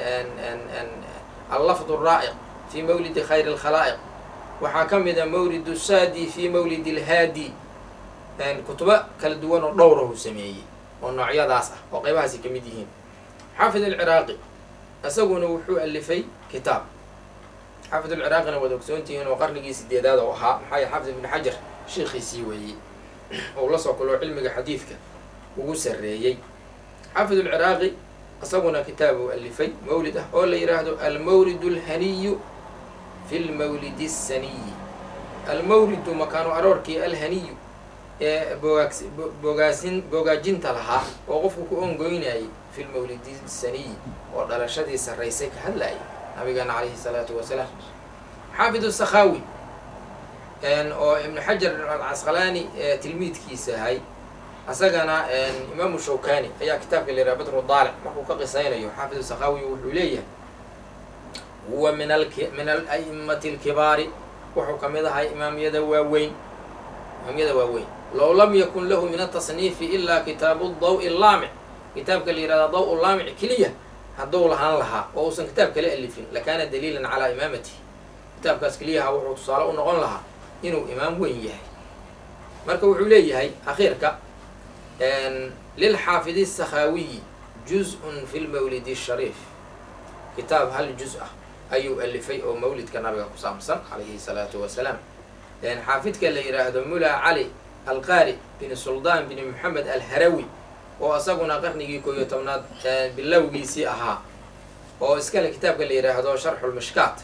allafd raa'iq fi mawlidi khayr اlkhalaa'iq waxaa ka mid a mawlid saadi fi mawlid اlhaadi kutubo kala duwan oo dhowra uu sameeyey oo noocyadaas ah oo qaybahaasi ka mid yihiin xaafid alciraaqi isaguna wuxuu alifay kitaab xaafid alciraaqina waad ogsoontihiin oo qarnigii sideedaad oo ahaa maxaa yahy xaafid ibnu xajar sheikhiisii weeyey ou la soo kuloo cilmiga xadiidka ugu sarreeyey xaafid alciraaqi isaguna kitaab uu alifay mawlid ah oo la yidhaahdo almawlid alhaniyu fi lmawlidi asaniyi almawlidu makaanu aroorkii alhaniyu ee boogaas boogaasin boogaajinta lahaa oo qofku ku ongoynayay fi lmawlidi saniyi oo dhalashadii sarraysay ka hadlayay nabigeena calayhi salaatu wasalaam xaafid sakhaawi oo ibnu xajar alcasqalaani tilmiidkiisa ahay asagana imaamu shawkani ayaa kitaabka la yidhaha badru daalic markuu ka qisaynayo xaafid sakhaawi wuxuu leeyahay huwa min min ala'immati alkibaari wuxuu ka mid ahay imaamyada waaweyn imaamyada waaweyn low lam yakun lahu min atasniifi ilaa kitaabu daw laamic kitaabka la yihahda daw laamic keliya hadduu lahaan lahaa oo uusan kitaab kala alifin lakaana daliilan calaa imaamatihi kitaabkaas keliyaha wuxuu tusaale u noqon lahaa inuu imaam weyn yahay marka wuxuu leeyahay akhiirka lilxaafidi sakhaawiyi juz-un fi lmawlidi shariif kitaab hal juz ah ayuu alifay oo mawlidka nabiga ku saabsan calayhi salaatu wasalaam xaafidka la yidhaahdo mula cali alqaari bin suldaan bin moxamed alharawi oo isaguna qarnigii koob iyo tobnaad bilowgiisii ahaa oo iskale kitaabka la yidhaahdo sharxulmishkaat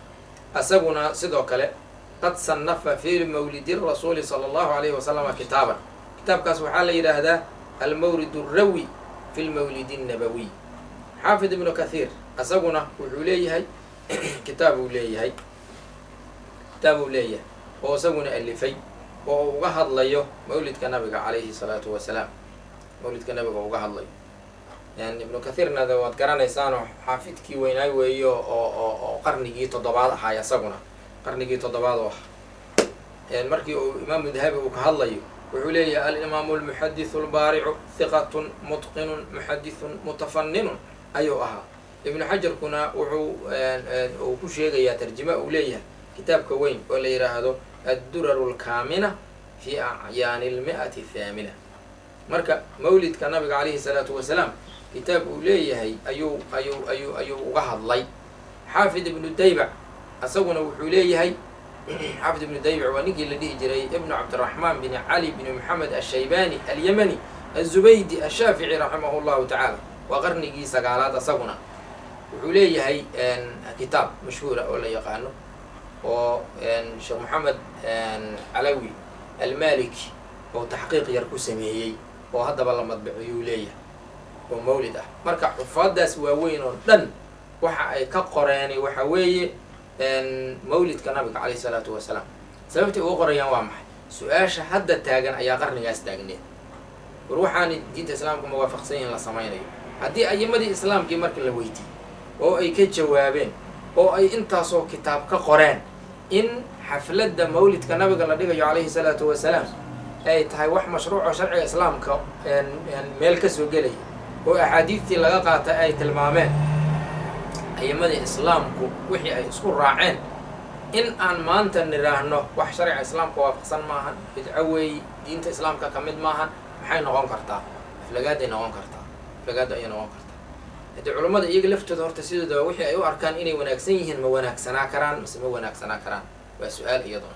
isaguna sidoo kale qad sannafa fi mawlidi rasuuli sala allahu alayhi wasalama kitaaban kitaabkaas waxaa la yidhaahdaa almawlid rawi fi lmawlidi nabawiy xaafid ibnu kathiir isaguna wuxuu leeyahay kitaab uu leeyahay kitaab uu leeyahay oo isaguna alifay oo uu uga hadlayo mawlidka nabiga calayhi salaatu wasalaam mawlidka nabiga uga hadlayo yani ibnu kathiirna de waad garanaysaanoo xaafidkii weynaay weeyo oo oo oo qarnigii toddobaad ahaay isaguna qarnigii toddobaad oo ah markii uu imaamu dahabi uu ka hadlayo wuxuu leeyahay alimaamu almuxadisu albaaricu hiqatun mutqinun muxadithun mutafaninun ayuu ahaa ibnu xajarkuna wuxuu uu ku sheegayaa tarjima uu leeyahay kitaabka weyn oo la yidhaahdo adduraru lkaamina fi acyaani lmi'ati thaamina marka mawlidka nabiga calayhi salaatu wasalaam kitaab uu leeyahay ayuu ayuu ayuu ayuu uga hadlay xaafid ibnu daybac isaguna wuxuu leeyahay xaafid ibnu daybac waa ninkii la dhihi jiray ibnu cabdiraxmaan bin cali bin moxamed ashaybani alyamani azubaydi ashaafici raximah llahu tacaala waa qarnigii sagaalaad isaguna wuxuu leeyahay kitaab mashhuura oo la yaqaano oo sheekh moxamed calawi almaliki oo taxqiiq yar ku sameeyey oo haddaba la madbiciyuu leeyahay oo mawlid ah marka xufaadaas waaweyn oo dhan waxa ay ka qoreeni waxa weeye mawlidka nabiga calayhi salaatu wasalaam sababtay uga qorayaan waa maxay su-aasha hadda taagan ayaa qarnigaas taagneed war waxaana diinta islaamka muwaafaqsan yihin la samaynayo haddii ayimadii islaamkii marka la weydiiyey oo ay ka jawaabeen oo ay intaasoo kitaab ka qoreen in xafladda mawlidka nabiga la dhigayo calayhi salaatu wasalaam ay tahay wax mashruuco sharciga islaamka meel kasoo gelaya oo axaadiidtii laga qaatay ay tilmaameen ayimadii islaamku wixii ay isku raaceen in aan maanta nidhaahno wax sharciga islaamka waafaqsan maahan bidco weeyi diinta islaamka ka mid maahan maxay noqon kartaa aflagaaday noqon kartaa aflagaada ayay noqon kartaa haddii culummada iyaga laftooda horta sidoodaba wixii ay u arkaan inay wanaagsan yihiin ma wanaagsanaa karaan mase ma wanaagsanaa karaan waa su-aal iyaduna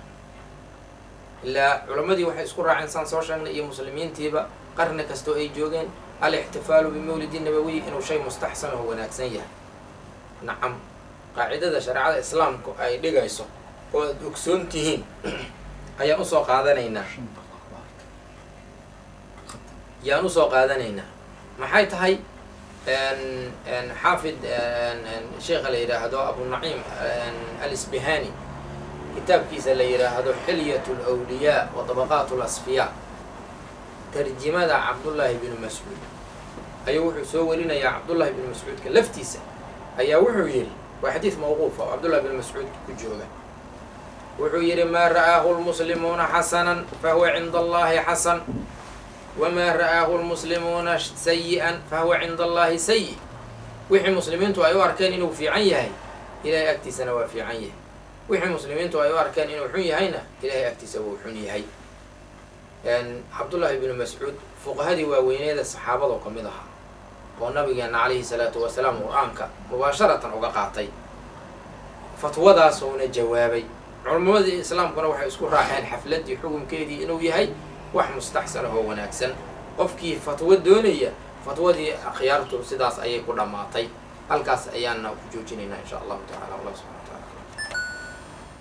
ilaa culammadii waxay isku raaceen saan soo sheegnay iyo muslimiintiiba qarni kastoo ay joogeen alixtifaalu bimawlidi nabawiy inuu shay mustaxsan oo wanaagsan yahay nacam qaacidada shareecada islaamku ay dhigayso oo aad ogsoon tihiin ayaan usoo qaadanaynaa yaan usoo qaadanaynaa maxay tahay xaafid sheekha la yidhaahdo abunaciim alisbihani kitaabkiisa la yidhaahdo xilyat lwliyaa wa dabaqaat lasfiyaa tarjimada cabdullaahi binu mascuud ayuu wuxuu soo warinayaa cabdullaahi binu mascuudka laftiisa ayaa wuxuu yidhi waa xadiid mawquufa oo cabdullahi binu mascuud ku jooga wuxuu yidhi maa ra'aahu lmuslimuuna xasanan fahuwa cinda allahi xasan wamaa ra'aahu lmuslimuuna sayi-an fahuwa cinda allahi sayi wixii muslimiintu ay u arkeen inuu fiican yahay ilahay agtiisana waa fiican yahay wixii muslimiintu ay u arkeen inuu xun yahayna ilahay agtiisa wuu xun yahay cabdullaahi binu mascuud fuqahadii waaweyneeda saxaabadoo ka mid ahaa oo nabigeena calayhi salaatu wasalaam qur-aanka mubaasharatan uga qaatay fatwadaasuna jawaabay culammadii islaamkuna waxay isku raaceen xafladdii xukunkeedii inuu yahay wax mustaxsan oo wanaagsan qofkii fatwo doonaya fatwadii akhyaartu sidaas ayay ku dhammaatay halkaas ayaana ku joojinaynaa insha allahu tacala allah subxana